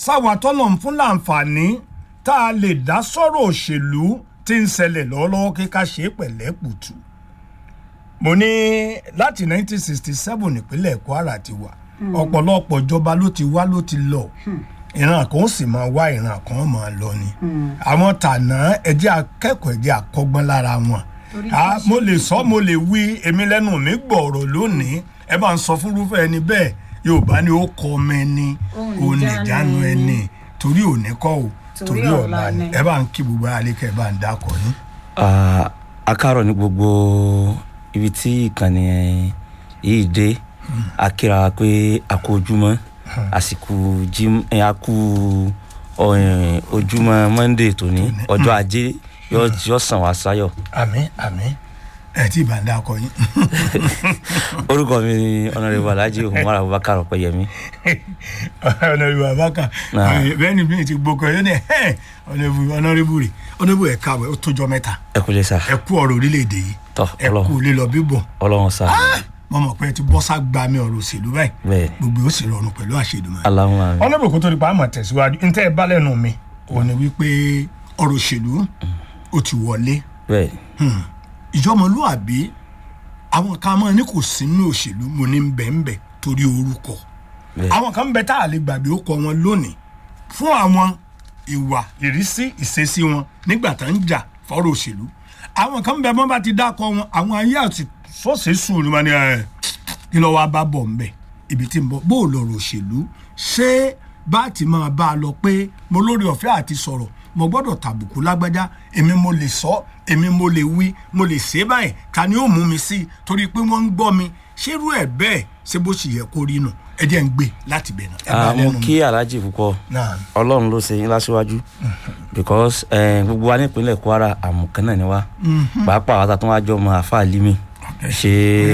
sáwọn atọ́nà fún láǹfààní tá a lè dá sọ̀rọ̀ òṣèlú tí ń ṣẹlẹ̀ lọ́wọ́lọ́wọ́ kí ká ṣe é pẹ̀lẹ́ kùtù mo ní láti 1967 nípínlẹ̀ Kwara ti wà ọ̀pọ̀lọpọ̀ ìjọba ló ti wá ló ti lọ ìran kan ó sì máa wá ìran kan máa lọ ni àwọn tànà ẹjẹ́ akẹ́kọ̀ọ́ ẹjẹ́ akọ́gbọ́n lára wọn Torí Ah, kí mo ṣe- lè sọ mo lè wí èmi lẹ́nu mi gbọ̀ọ̀rọ̀ lónìí ẹ bá ń sọ fúnrúfẹ́ ẹni bẹ́ẹ̀ Yorùbá ni ó kọ ọmọ ẹni Òun òun ìjánu ìjánu ẹni. ẹni torí òní kọ́ o Torí torí ọ̀la ọ̀la ni ni. ẹ bá ń kí gbogbo alẹ́kẹ́ ẹ bá ń dákọ̀ yín. Ah, a káàárọ̀ ní gbogbo ibi tí ìkànnì yìí dé a kíra wa pé a kú ojúmọ́ àsìkò jim ẹ, a kú ọ, ẹ, ojúmọ́ monday tòní ọjọ́ ajé yóò yóò sàn wá sáyọ̀ àmín àmín ẹ tí ì bá ń dákọ̀ yín. orúkọ mi ni ọ̀nàrẹ́bù alhaji umar abubakar ọ̀pẹ̀yẹmí ọ̀nàrẹ́bù abaka Náà. bẹ́ẹ̀ ni bí ti gbókò yín ni ẹ̀ ọ̀nàrẹ́bù ọ̀nàrẹ́bù rè ọ̀nàrẹ́bù ẹ̀ káwé ó tójọ́ mẹ́ta ẹ kúlẹ̀ sá ẹ kú ọ̀rọ̀ orílẹ̀-èdè yìí tọ́ ẹ kú ọlọ́run lílọ bíbọ̀ ọlọ́run sá mo mọ̀ pé ẹ ti bọ́ ságbá mi ọ̀rọ̀ òṣèlú báyìí bẹ́ẹ̀ gbogbo ó sì rọrùn pẹ̀lú àṣedùmọ̀. aláwọn àmì ọlọ́bù kó tó di pa àmọ̀ tẹ̀síwájú ntẹ́ ẹ bá lẹ́nu mi òun ni wípé ọ̀rọ̀ òṣèlú ó ti wọlé bẹ́ẹ̀ Hmm. ìjọmọlúàbí àwọn kan máa ní kò sínú òṣèlú mo ní bẹ́ẹ̀nbẹ́ torí orúkọ bẹ́ẹ̀ àwọn kan bẹ tá a lè gbàgbé ó kọ wọn lónìí fún àwọn ìwà ìrísí ìṣesí wọn nígbà tá ń jà fọ́rọ̀ òṣèlú àwọn kan bẹ bọ́n bá ti dákọ wọn àwọn ayé àti sọ́ọ̀sì sùn ni wọn ni ẹ̀ kí lọ́wọ́ bá bọ̀ ń bẹ̀ ibi tí ń bọ̀ bó o lọ̀rọ̀ òṣèlú ṣé bá ti máa bá a lọ pé mo lórí ọ̀fẹ́ àti sọ̀rọ̀ mo gbọ́dọ̀ tàbùkù lágbájá èmi mo lè sọ èmi mo lè wí mo lè ṣe báyìí ta ni ó mú mi sí i torí pé wọ́n ń gbọ́ mi ṣérú ẹ̀ bẹ́ẹ̀ ṣé bó ṣe yẹ kó rí nù ẹ jẹ́ ń gbé láti bẹ̀ náà. ẹ bá Ah, mo lẹ́nu mi. kí alhaji púpọ̀ náà ọlọ́run ló ṣe yín láṣíwájú because eh, gbogbo wa nípínlẹ̀ kwara àmùkán náà ni wá pàápàá wa tó wá jọ ọmọ àfa límì ṣe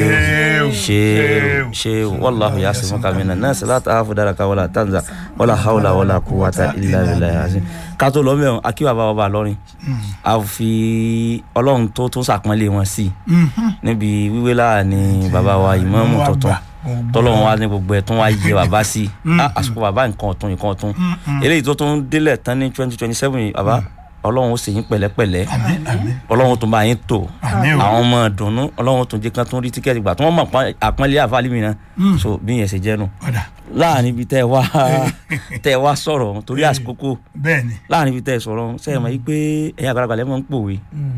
ṣe ṣe wàlláhu yasimuka mina náà sì láti àáfù dára ká wàlá tanza wàlá haúlà wàlá kúwàtà ilà ilà yàtí ká tó lọ mẹ́rin akíwà bá wà lọ́rin a fi ọlọ́run tó tó sàpọ́nlé wọn sí níbi wíwé láàrin bàbá wa ìmáàmù Ìmáàmù tuntun àgbà. tọ́lọ́run wa ní gbogbo ẹ̀ tún wá yẹ bàbá sí i Ah, àsìkò bàbá nǹkan ọ̀tún nǹkan ọ̀tún eléyìí tó tún délẹ̀ tán ní twenty twenty seven yìí bàbá ọlọ́run ó sì yín pẹ̀lẹ́pẹ̀lẹ́ àmín àmín ọlọ́run tó bá yín tò Àmín o. àwọn ọmọ dùnnú ọlọ́run tó jẹ́ kán tún rí tíkẹ́ẹ̀tì gbà tí wọ́n mọ̀ pọ́n- àpọ́nlé àfáàlì mi náà so bí yẹn ṣe jẹ́ nù ọ̀dà láàrin ibi tẹ́ ẹ wá tẹ́ ẹ wá sọ̀rọ̀ torí àsìkò bẹ́ẹ̀ ni láàrin ibi tẹ́ ẹ sọ̀rọ̀ sẹ́yìn mọ̀ yí pé ẹ̀yin àgbàlagbà lẹ́mọ̀ ń pòwe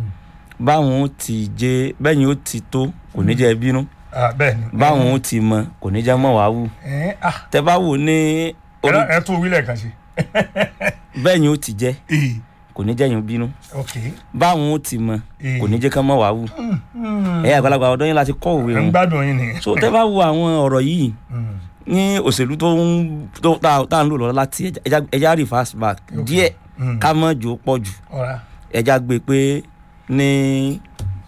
báwọn ó ti jẹ bẹ́yìn ó ti tó kò ní jẹ́ bínú Ah, bẹ́ẹ̀ ni. báwọn ó ti mọ kò ní jẹ́ mọ̀ wá wù ẹ ah tẹ́ bá wò ní orí ẹ tó wílẹ̀ kan sí. bẹ́yìn ó ti jẹ́ ee kò ní jẹ́yìn bínú ok báwọn ó ti mọ Eh. kò ní jẹ́ kán mọ̀ wá wù ẹ̀yin àgbàlagbà ọ̀dọ́ yín láti kọ́ òwe ẹ ń wọn gbádùn yín nìyẹn. so tẹ́ bá wo àwọn ọ̀rọ̀ yìí Mm. ní òṣèlú tó ń tó tá tá à ń lò lọ láti ẹja ẹja reverse back díẹ̀ Mm. ká mọ̀ jò pọ̀ jù ọ̀rá ẹja gbé pé ní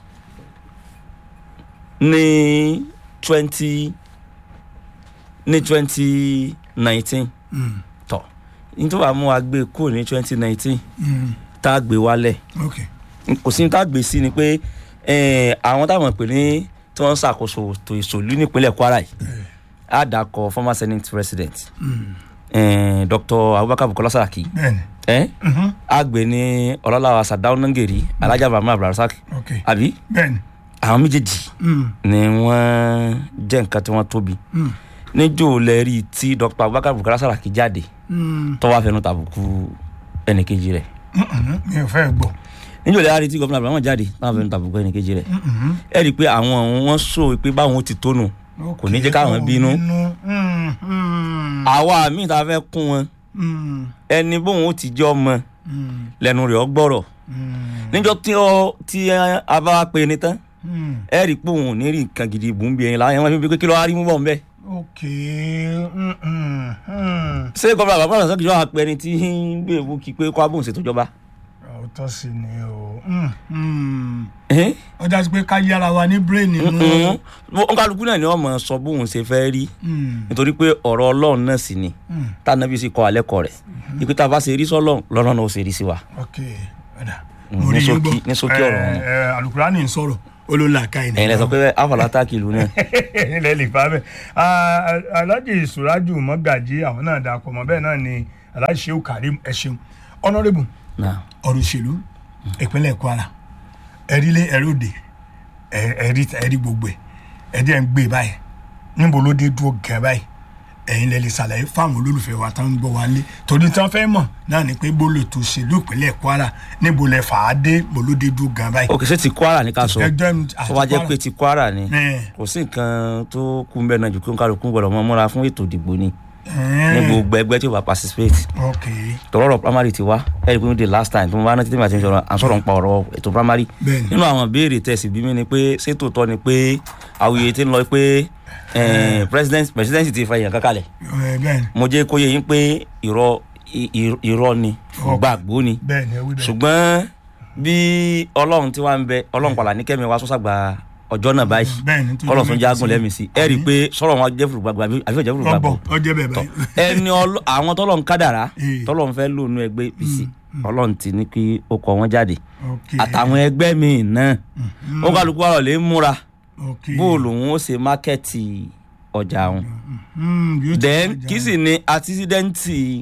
ní twenty ní twenty nineteen Mm. tọ̀ nítorí àmú wa gbé kúrò ní twenty nineteen Mm. tá a gbé wálẹ̀ ok kò sí ní tá a gbé sí ni pé eh, àwọn táwọn pè ní tí wọ́n ń ṣàkóso ètò ìṣòlú nípínlẹ̀ Kwara yìí á dàkọ former senate president Mm. eh, Dr. Abubakar Bukola Saraki bẹ́ẹ̀ ni eh? Mhm. á gbé ní ọlọ́láwa Sadau Nangeri Alhaji Muhammad Abdulrasaq ok àbí bẹ́ẹ̀ ni àwọn méjèèjì Mm. ni wọ́n jẹ́ nǹkan tí wọ́n tóbi Mm. níjó lẹ́rí tí Dr. Abubakar Bukola Saraki jáde Mm. tó wá fẹnu tàbùkù ẹnìkejì rẹ̀ Mm-mm. mi ò fẹ́ gbọ́. níjó lẹ́rí tí gómìnà Abdulrahman jáde tó wá fẹnu tàbùkù ẹnìkejì rẹ̀ Mm-mm. ẹ rí i pé àwọn ọ̀hún wọ́n sọ pé báwọn ó ti tónu kò ní jẹ́ káwọn bínú Mm. Mm. àwa míì tá a fẹ́ kún wọn Mm. ẹni bóun ó ti jẹ́ ọmọ Mm. lẹ́nu rẹ̀ ọgbọ́rọ̀ Mm. níjọ́ tí ọ tí a bá wá pe ni tán Mm. ẹ rí i pé òun ò ní rí nǹkan gidi bùn bí ẹyin láwọn ẹ̀wọ̀n fi pé kí ló wá rí mú bọ̀ ń bẹ́ẹ̀. ok Mm-mm. Mm. ṣé gómìnà bàbá àgbà sọ́kì yóò pẹ́ ni tí ń gbé ewu kí pé kó abóhùn ṣètò ìjọba. òótọ́ sí ni o Mm. Mm. Ẹhẹ́n. ó dájú pé ká yára wa ní brain nínú. Mm-mm. Ó- kálukú náà ni wọ́n mọ̀ sọ bóun ṣe fẹ́ rí Mm. nítorí pé ọ̀rọ̀ ọlọ́run náà sì ni Mm. tànàbí sì kọ́ alẹ́ kọ́ rẹ̀ ìpè tá a bá ṣe rí sọ́lọ́run lọ́rọ̀ náà ó ṣe rí sí wa. ok ọ̀dà Mm, mo rí ní yín ṣókí- gbọ́ ní ṣókí ọ̀rọ̀ wọn. ẹ ẹ alukurani ń sọ̀rọ̀ olólàka ẹ̀ ẹ̀yin lẹ sọ pé àfàlà táàkì ìlú náà. ilẹ̀ lè fa bẹ́ẹ̀ alhaji suraju mọ́gàjí àwọn náà dà pọ̀ mọ́ bẹ́ẹ̀ náà ni alhaji shehu karim ẹ ṣeun honourable náà ọ̀rọ̀ òṣèlú ìpínlẹ̀ kwara ẹ̀rílé ẹ̀rọ̀dẹ̀ ẹ̀rí ẹ̀rí gbogbo ẹ̀ ẹ̀dí ẹ̀ ń gbé báyìí níbo ló dé dúró gẹ̀ báyìí ẹ̀yin lè lè ṣàlàyé fáwọn olólùfẹ́ wa tó ń gbọ́ wa lé torí tí wọ́n fẹ́ mọ̀ náà ni pé bólú ètò òṣèlú ìpínlẹ̀ kwara níbo lẹ fà á dé bó ló dé dúró gẹ̀ báyìí. òkè ṣé ti kwara ní ká sọ ẹgbẹ́ mi àti tó wá jẹ́ Kwara. pé ti kwara ni Ẹ̀. kò sí nǹkan tó kú mbẹ́ náà ju kí n kálukú gbọ́dọ̀ mọ́ múra fún ètò ìdìbò ni ní Ẹ̀. gbogbo ẹgbẹ́ tí ó bá participate ok tọrọ primary ti wá ẹ rí i pé the last time tó mo bá rántí tèmi àti mi sọ̀rọ̀ à ń sọ̀rọ̀ nípa ọ̀rọ̀ ètò primary Bẹ́ẹ̀ni. nínú àwọn béèrè tẹ̀sí bí mi ni pé ṣé tòótọ́ ni pé àwòye ti ń lọ pé eh, president president ti fa èèyàn kankalẹ̀ ẹ bẹ́ẹ̀ ni mo jẹ́ kó yé yín pé irọ́ i- i- irọ́ ni gbàgbó ni bẹ́ẹ̀ ni ẹ wí bẹ́ẹ̀ ṣùgbọ́n bí ọlọ́run tí wàá ń bẹ ọlọ́run pàlà ní kẹ́mi wá sọ́sàgbà ọjọ́ náà báyìí bẹ́ẹ̀ ni tó kọ́lọ̀ jẹ́ tún mẹ́ta jágùn sí. lẹ́mìí sí ẹ rí i pé sọ̀rọ̀ wọn jẹ́ fùrùgbàgbà àbí ọ̀jẹ̀ fùrùgbàgbà ọgbọ ọjẹ bẹ́ẹ̀ báyìí ẹni ọlọ- àwọn tọ́lọ̀ ń kádàrá Eh. tọ́lọ̀ ń fẹ́ lò nú ẹgbẹ́ apc ọlọ́run ti ní kí ó kọ wọn jáde ok àtàwọn ẹgbẹ́ míì náà ó kálukú wà lọ́lẹ̀ ń múra ok bóòlù òun ó ṣe mákẹ́ẹ̀tì ọjà òun Hmm, yóò ti then kọjá. kí sì ni àtisídẹ́ǹtì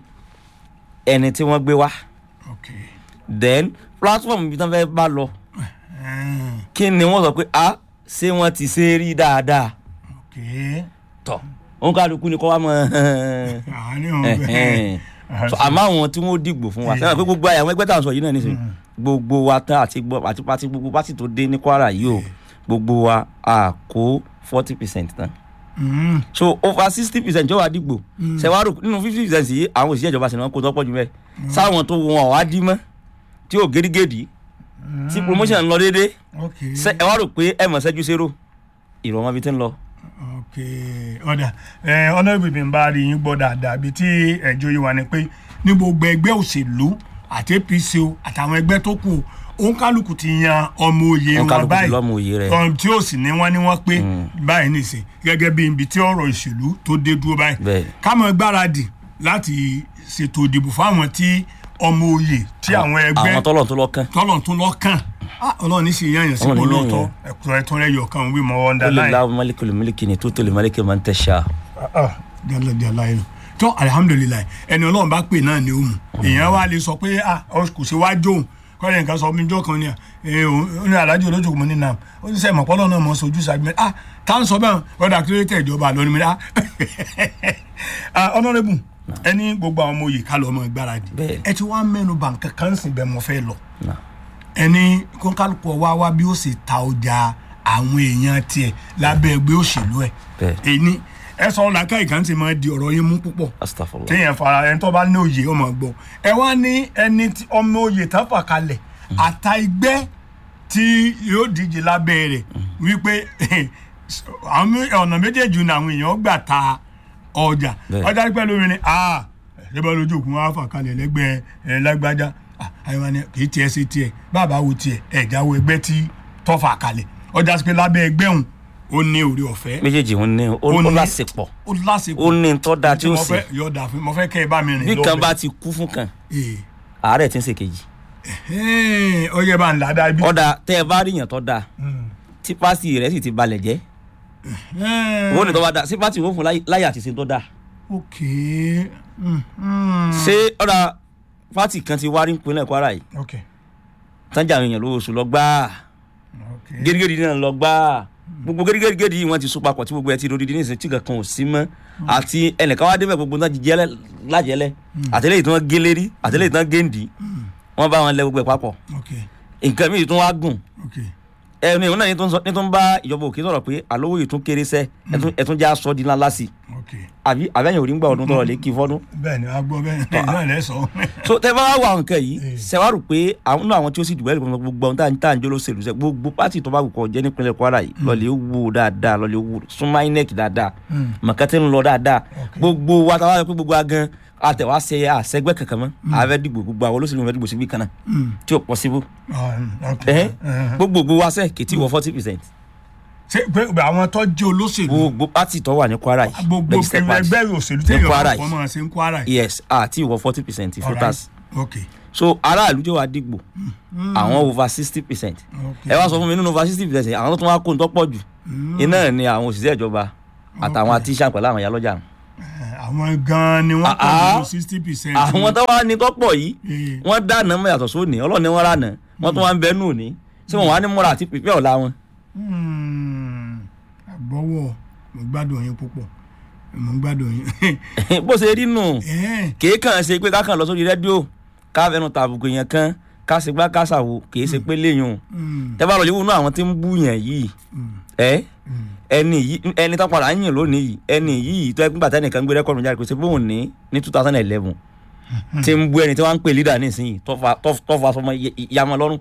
ẹni tí wọ́n gbé wá ok then platform ibi tí wọ́n fẹ́ bá lọ Hmm, kí ni wọ́n sọ pé a ṣé wọ́n ti ṣe é rí dáadáa ok tọ̀ òun kálukú ni kọ́ wá mọ́ àárín ọ̀hún bẹ́ẹ̀ so àmọ́ àwọn tí wọ́n dìgbò fún wa sẹ́wọ̀n pé gbogbo àwọn ẹgbẹ́ tá à ń sọ yìí náà nísìnyí gbogbo wa tán àti gbọ́ àti pati gbogbo pati tó dé ní kwara yìí o gbogbo wa a kó forty percent tán Hmm, so over sixty percent jọ wá dìgbò sẹwárò nínú fifty percent yìí àwọn òṣìṣẹ́ ìjọba sì ni wọ́n kó tọ́pọ̀ jù mẹ́ sáwọn tó wọn ọ̀ wá dí mọ́ tí ò gédígédì tí promotion ń lọ déédéé ok ṣe ẹ wá rò pé ẹ mọ̀ ṣẹ́jú zero ìrọ̀mọ́ bíi ti ń lọ. ok ọ̀dà ẹ ọ̀nàbí mi bá rí yín gbọ́ dáadáa bíi tí ẹjọ́ yìí wà ní pé ní gbogbo ẹgbẹ́ òṣèlú àti apc o àtàwọn ẹgbẹ́ tó kù òun kálukú ti yan ọmọ òye Òun wọn kálukú ti báyìí lọ́mọ òye rẹ̀. ọ̀n tí ó sì ní wọ́n ní wọ́n pé báyìí nìsín gẹ́gẹ́ bí ibi tí ọ̀rọ̀ ìṣèlú tó dé dúró báyìí Bẹ́ẹ̀ni. ká máa gbáradì láti ṣètò ìdìbò fáwọn tí ọmọ òye tí àwọn ẹgbẹ́ àwọn tọ́lọ̀ tó lọ́kàn tọ́lọ̀ tún lọ́kàn Ah, ọlọ́run ní sì yàn yàn sípò Ọlọ́run ní lóòótọ́ yàn ẹ̀kọ́ ẹ̀tún rẹ̀ yọ̀ kan wí mọ́ ó lè underline láwọn mọ́lẹ́kì mọ́lẹ́kì ni tó tó lè mọ́lẹ́kì máa ń tẹ̀sà. ah jala jala yìí tó alihamudulilayi ẹni ọlọ́run bá pè náà ni ó mu èèyàn wa lè sọ pé ah ọ kò sí wá jóun kọ́lẹ̀ nǹkan sọ mí jọ́ kan ni ẹ ó ní alájọ olójú kò mọ ní nam ó ní sẹ́yìn mọ̀pọ́lọ́ náà mọ̀ sojú sàgbẹ́ ah tá à ń sọ bẹ́ẹ̀ ọ̀dà kí ló tẹ̀ ìjọba lónìí mi ah ah honourable ẹni gbogbo àwọn ọmọ òye ká lọ ọmọ ìgbáradì Bẹ́ẹ̀. ẹ ti wá mẹ́nu bà nǹkan kan sì bẹ́ẹ̀ mọ̀ fẹ́ lọ Nah. ẹni kọ́ńkálùkù wá wá bí ó sì ta ọjà àwọn èèyàn tiẹ̀ lábẹ́ ẹgbẹ́ òṣèlú ẹ̀ Bẹ́ẹ̀. èyí ẹ sọ làákà ìkànnì ti máa di ọ̀rọ̀ yín mú púpọ̀ astagfirullah. téèyàn fara ẹni tó bá ní òye ọmọ gbọ́ ẹ wá ní ẹni tí ọmọ òye tán fà kalẹ̀ àta ẹgbẹ́ tí yóò díje lábẹ́ rẹ̀ wípé àwọn mé- ọ̀nà méjèèjì ni àwọn èèyàn gbà ta ọjà Bẹ́ẹ̀. ọjà pẹ́ lómi ni ah ẹ bá lójú òkun wá fà kalẹ̀ lẹ́gbẹ́ ẹ lágbájá Ah, àyẹ̀wò ni kì í tiẹ̀ ṣe tiẹ̀ bàbá wo tiẹ̀ ẹ̀ jáwọ́ ẹgbẹ́ tí tọ́ fà kalẹ̀ ọjà pé lábẹ́ ẹgbẹ́ òun ó ní orí ọ̀fẹ́ méjèèjì ń ní ó Ó ó ní- lásìpọ̀ ó lásìkò ó ní tọ́ da tí ó mo sì fẹ́ yọ̀ọ̀dà fún mo fẹ́ kẹ́ ẹ bá mi rìn bí lọ́bẹ̀. kan bá ti kú fún kan Ee. àárẹ̀ tí ń ṣe kejì Ẹ́ẹ̀, ó yẹ bá ń là dáa bí. ọ̀dà tẹ́ ẹ bá rí yàn tọ́ da tí pásì rẹ̀ sì ti balẹ̀ jẹ́ owó ní tọ́ bá da sí pátì wọ́n fún láyé- láyé àti ṣe tọ́ da ok Mm, mm. ṣé ọ̀dà pátì kan ti wárí ìpínlẹ̀ kwara yìí ok tánjà àwọn èèyàn lówó oṣù lọ gbáà ok gẹ́gẹ́dì náà lọ gbáà gbogbo gẹ́gẹ́dì yìí wọ́n ti so papọ̀ tí gbogbo ẹ ti rodi ní ìsìn tí kankan ò sí mọ́ àti ẹnìkan wá débẹ̀ gbogbo náà jíjẹ́ lájẹ́lẹ̀ àtẹlẹ́yìn tí wọ́n gé lérí àtẹlẹ́yìn tí wọ́n gé ǹdí wọ́n bá wọn lẹ gbogbo ẹ̀ papọ̀ ok nǹkan mìíràn tún wá gùn ok ẹni ìwọ náà ní tó ń sọ- ní tó ń bá ìjọba òkè sọ̀rọ̀ pé àlówó yìí tún kéré sẹ́ ẹtún- ẹtún já sọ di ńlá lásì ok àbí àbẹ́yìn òrí ń gbà ọdún tọrọ lè kí fọ́dún. bẹ́ẹ̀ ni a gbọ́ bẹ́ẹ̀ ni náà lẹ́ sọ. so tẹ bá wà nǹkan yìí Eh. ṣẹwárù pé àwọn náà àwọn tí ó sì dùbẹ́ lè gbogbo ohun tá à ń tà ń jóló ṣèlú sẹ gbogbo pátì tó bá wù kọ jẹ́ nípínlẹ̀ kwara yìí lọ́ọ̀lẹ́ wò dáadáa lọ́ọ̀lẹ́ wò súnmọ́ inec dáadáa mọ̀kẹ́tẹ́ ń lọ dáadáa gbogbo wa táwa pé gbogbo wa gan àtẹ̀wá ṣe àṣẹgbẹ́ kankan mọ́ àfẹ́ dìgbò gbogbo àwọn olóṣèlú fẹ́ dìgbò síbí kan náà tí ò possible Ah, ok ẹ̀hẹ́n Eh, gbogbo gbogbo wa sẹ́ kìtì wọ forty percent ṣé pé àwọn tó jẹ́ olóṣèlú gbogbo pátì tó wà ní kwara yìí gbogbo registered party. ẹgbẹ́ òṣèlú Ní téèyàn Kwara bá yìí. kọ́ máa ṣe ń kwara yìí. yes àti ìwọ forty percent Alright. voters ok so aráàlú jẹ́ wàá dìgbò àwọn over sixty percent ok ẹ wá sọ fún mi nínú over sixty percent àwọn tó tún wá kó ń tọ́pọ̀ jù iná ni àwọn òṣìṣẹ́ ìjọba àtàwọn Okay. àtíṣà pẹ̀lú àwọn ìyálọ́jà Eh, àwọn gan-an ni wọ́n Ah, pọ̀ ah. nínú sixty percent. àwọn tó wá ní kọ́pọ̀ yìí Eh. wọ́n dáná mọ́ yàtọ̀ sóòní ọlọ́ọ̀ni wọn rànà wọ́n tún wá ń bẹ́ẹ̀ nù ní tí wọ́n wá ní múra àti pípẹ́ ọ̀la wọn. àgbọ̀wọ̀ mo gbádùn yín púpọ̀ mo gbádùn yín. bó ṣe rí nù Eh, kìí kàn ṣe pé kákan lọ sórí rédíò ká fẹnu tàbùkù yẹn kan ká ṣe gbá ká ṣàwò kìí ṣe pé léyìn mm, tẹ́ bá lọ yẹ̀wò nú àwọn tí ń bú yẹn yìí ẹ mm. ẹni yìí ẹni tó padà ń yìn lónìí yìí ẹni yìí tó ẹgbẹ́ gbàtẹ́ nìkan gbé rẹ́kọ̀dù jáde pé ṣe bóun ní ní two thousand eleven tí ń bú ẹni tí wọ́n ń pè lídà nísìnyí tó fa tó tó fa sọmọ yamọ lọ́rùn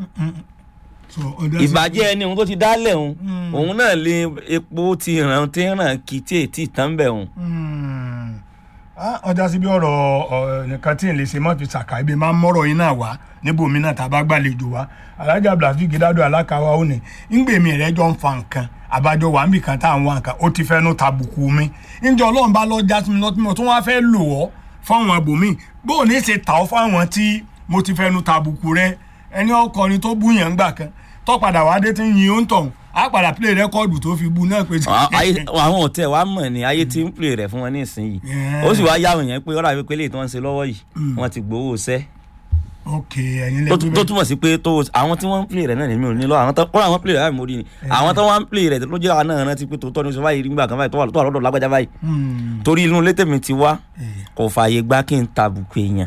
so ọ̀dà sí- ìbàjẹ́ ẹni òun tó ti dálẹ̀ òun Mm. òun náà lè epo ti ràn tí ń ràn kì í tí ètí tán bẹ̀ òun. Mm. Ah, ọjà síbi ọ̀rọ̀ ọ̀, nìkan tí n lè ṣe mọ́ fi ṣàkà ibi máa ń mọ́rọ̀ yín náà wá níbòmí náà tá a bá gbàlejò wá alájà blasi gidado alákàwá ó ní ńgbèmí rẹ jọ ń fa nǹkan àbájọ wà níbi kan tá à ń wá nǹkan ó ti fẹ́nu tàbùkù mi ǹjẹ́ ọlọ́run bá lọ já sí mi lọ́tí mo tún wá fẹ́ lò ọ́ fáwọn ibòmí bó o ní ṣe tà ọ́ fáwọn tí mo ti fẹ́nu tàbùkù rẹ ẹni ọkọrin tó bú yẹn ńgbà kan tó padà wá dé tí ń yin ó ń tọ̀hún á padà play rẹ́kọ́ọ̀dù tó fi bú náà pé À- ayé- àwọn òtẹ́ wa mọ̀ ní ayé tí ń pè rẹ̀ fún wọn ní ìsinyìí Yeah. ó sì wá yáwọn yẹn pé ọ̀rọ̀ àbí pé lè tí wọ́n ń ṣe lọ́wọ́ yìí wọ́n ti gbowó sẹ́ ok ẹ̀yin tó lẹ́tọ́ tó túmọ̀ sí pé tó àwọn tí wọ́n ń pè rẹ̀ náà nínú nílò àwọn tó kọ́ra àwọn pè rẹ̀ láì mórí ni àwọn tó wá ń pè rẹ̀ ló jẹ́ àwọn náà rántí pé tòótọ́ ní sọ báyìí nígbà kan báyìí tó wà tó wà lọ́dọ̀ lágbájá báyìí torí inú ilé tèmi ti wá kò fààyè gbá kí n tàbùkù èèyàn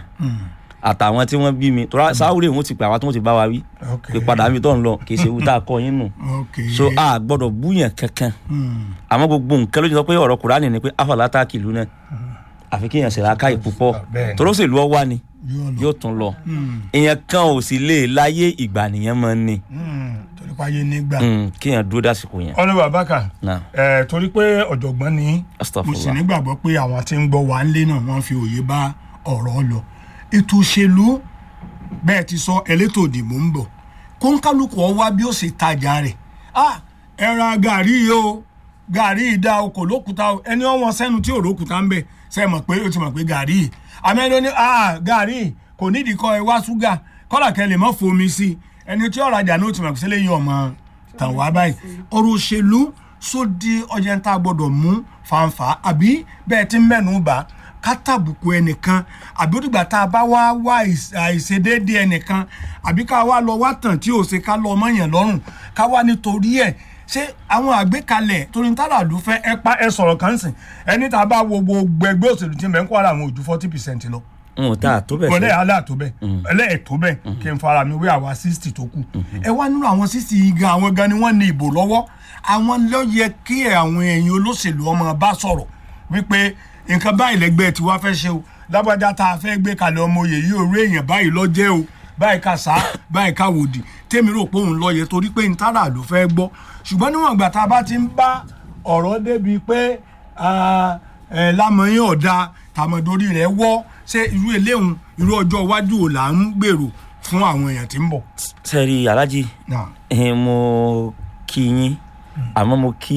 àtàwọn tí wọ́n bí mi tó sáwúrè wọn ti pè àwọn tí wọ́n ti bá wa wí ok pé padà mi tó ń lọ kì í ṣe ewu tá a kọ yín nù ok so a gbọ́dọ̀ búyàn kankan Mm. àmọ́ gbogbo nǹkan ló ti sọ pé ọ̀rọ̀ kùránì ni pé afọlátà kìlú náà àfi kéèyàn ṣe làákàyè púpọ̀ Bẹ́ẹ̀ni. torósèlú ọwá ni yóò lọ yóò tún lọ Mm. èèyàn kan ò sì lè láyé ìgbà nìyẹn máa ń ní Mm. torí páyé nígbà Mm, kéèyàn dúró dásìkò yẹn ọ̀nà bàbáka náà ẹ̀ torí pé ọ̀jọ̀gbọ́n ni mo sì astagfirullah nígbàgbọ́ pé àwọn tí ń gbọ́ wà ń lé náà wọ́n fi òye bá ọ̀rọ̀ lọ ètò òṣèlú bẹ́ẹ̀ ti sọ elétò òdìbò ń bọ̀ kóńkálukú ọ wá bí ó ṣe tajà rẹ̀ ah ẹ ra gàrí yìí o gàrí yìí dá o kò lókùúta o ẹni ọ̀wọ́n sẹ́nu tí ò lókùúta ń bẹ̀ ṣe é mọ̀ pé ó ti mọ̀ pé gàrí yìí àmẹ́ni ó ní ah gàrí yìí kò nídìí kọ́ ẹ wá ṣúgà kọ́là kẹ́ lè mọ́ fomi sí i ẹni tí ọ̀rajà ní ó ti mọ̀ pé sílẹ̀ yìí ọmọ tàn wá báyìí ọ̀rọ̀ òṣèlú sódi ọjà ń tá a gbọ́dọ̀ mú fanfa àbí bẹ́ẹ̀ tí ń mẹ́nu bà ká tàbùkù ẹnìkan àbí òdìgbà tá a bá wá wá àìs- àìṣedéédé ẹnìkan àbí ká wá lọ wá tàn tí ò ṣe ká lọ ọmọ yẹn lọ́rùn ká wá nítorí ẹ̀ ṣé àwọn àgbékalẹ̀ torí ń tààrà ló fẹ́ ẹ pa ẹ sọ̀rọ̀ kan sìn ẹni tá a bá wo gbogbo ẹgbẹ́ òṣèlú tí mẹ́ ń kó ara àwọn ojú forty percent lọ n ò tá a tó bẹ̀ bọ́lẹ̀ sẹ́ alẹ́ àtó bẹ́ẹ̀ ẹlẹ́ẹ̀ tó bẹ́ẹ̀ kí n fara mi wé àwa sixty tó kù ẹ wá nínú àwọn sixty yìí gan àwọn gan ni wọ́n ní ìbò lọ́wọ́ àwọn ló yẹ kí àwọn ẹ̀yin olóṣèlú ọmọ bá sọ̀rọ̀ wípé nǹkan báyìí lẹ́gbẹ́ tí wàá fẹ́ ṣe o lágbájá tá a fẹ́ gbé kalẹ̀ ọmọ òye yìí òru èèyàn báyìí lọ́jẹ́ o báyìí ká sá báyìí ká wòdì tèmi rò pé òun lọ yẹ torí pé ntara ló fẹ́ gbọ́ ṣùgbọ́n níwọ̀n ìgbà tá a bá ti ń bá ọ̀rọ̀ débi pé ah, eh, lámọ̀yìn ọ̀dà tàmọ̀dórí rẹ̀ wọ́ ṣé irú eléhùn irú ọjọ́ iwájú ò là ń gbèrò fún àwọn èèyàn tí ń bọ̀. sẹ́rí alájí Náà. eh, mo kí yín àmọ́ mo kí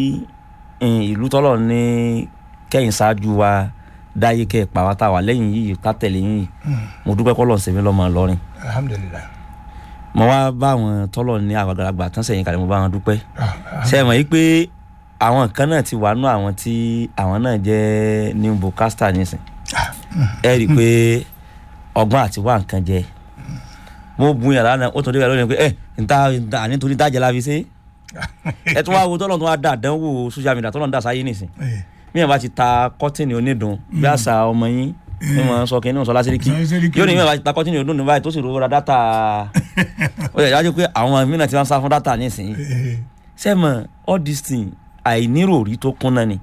eh, ìlú tọ́lọ̀ ní kẹ́yìn ṣáájú wa dáyé kẹ́ ẹ̀ pa wá tá a wà lẹ́yìn yìí ká tẹ̀lé yín yìí mo dúpẹ́ kọ́ lọ́n sẹ́mi lọ́mọ lọ́rin alhamdulilayi. mo wá bá àwọn tọ́lọ̀ ní àgbàlagbà tán sẹ́yìn kalẹ̀ mo bá wọn dúpẹ́ ṣe é mọ̀ yìí pé àwọn kan náà ti wà nú àwọn tí àwọn náà jẹ́ new broadcaster nísìn ẹ rí i pé ọgbọ́n àti wá nǹkan jẹ mo bu yàrá náà ó tún dé lónìí pé ẹ níta níta àní torí dájẹ́ la fi ṣe ẹ tún wá wo tọ́lọ̀ tó wá dà dánwò social media tọ́lọ̀ ń dà sáyé nísìn míyàn bá ti ta kọ́tìnì onídùn bí àṣà ọmọ yín ní wọn sọ kí ní wọn sọ lásìríkì Sọ Lásìríkì. yóò ní míyàn bá ti ta kọ́tìnì onídùn báyìí tó sì rówó ra dátà ó yẹ jáde pé àwọn mìíràn ti wá ń sá fún dátà nísìnyí sẹ́mọ̀ all this thing àìníròrí tó kúnná ni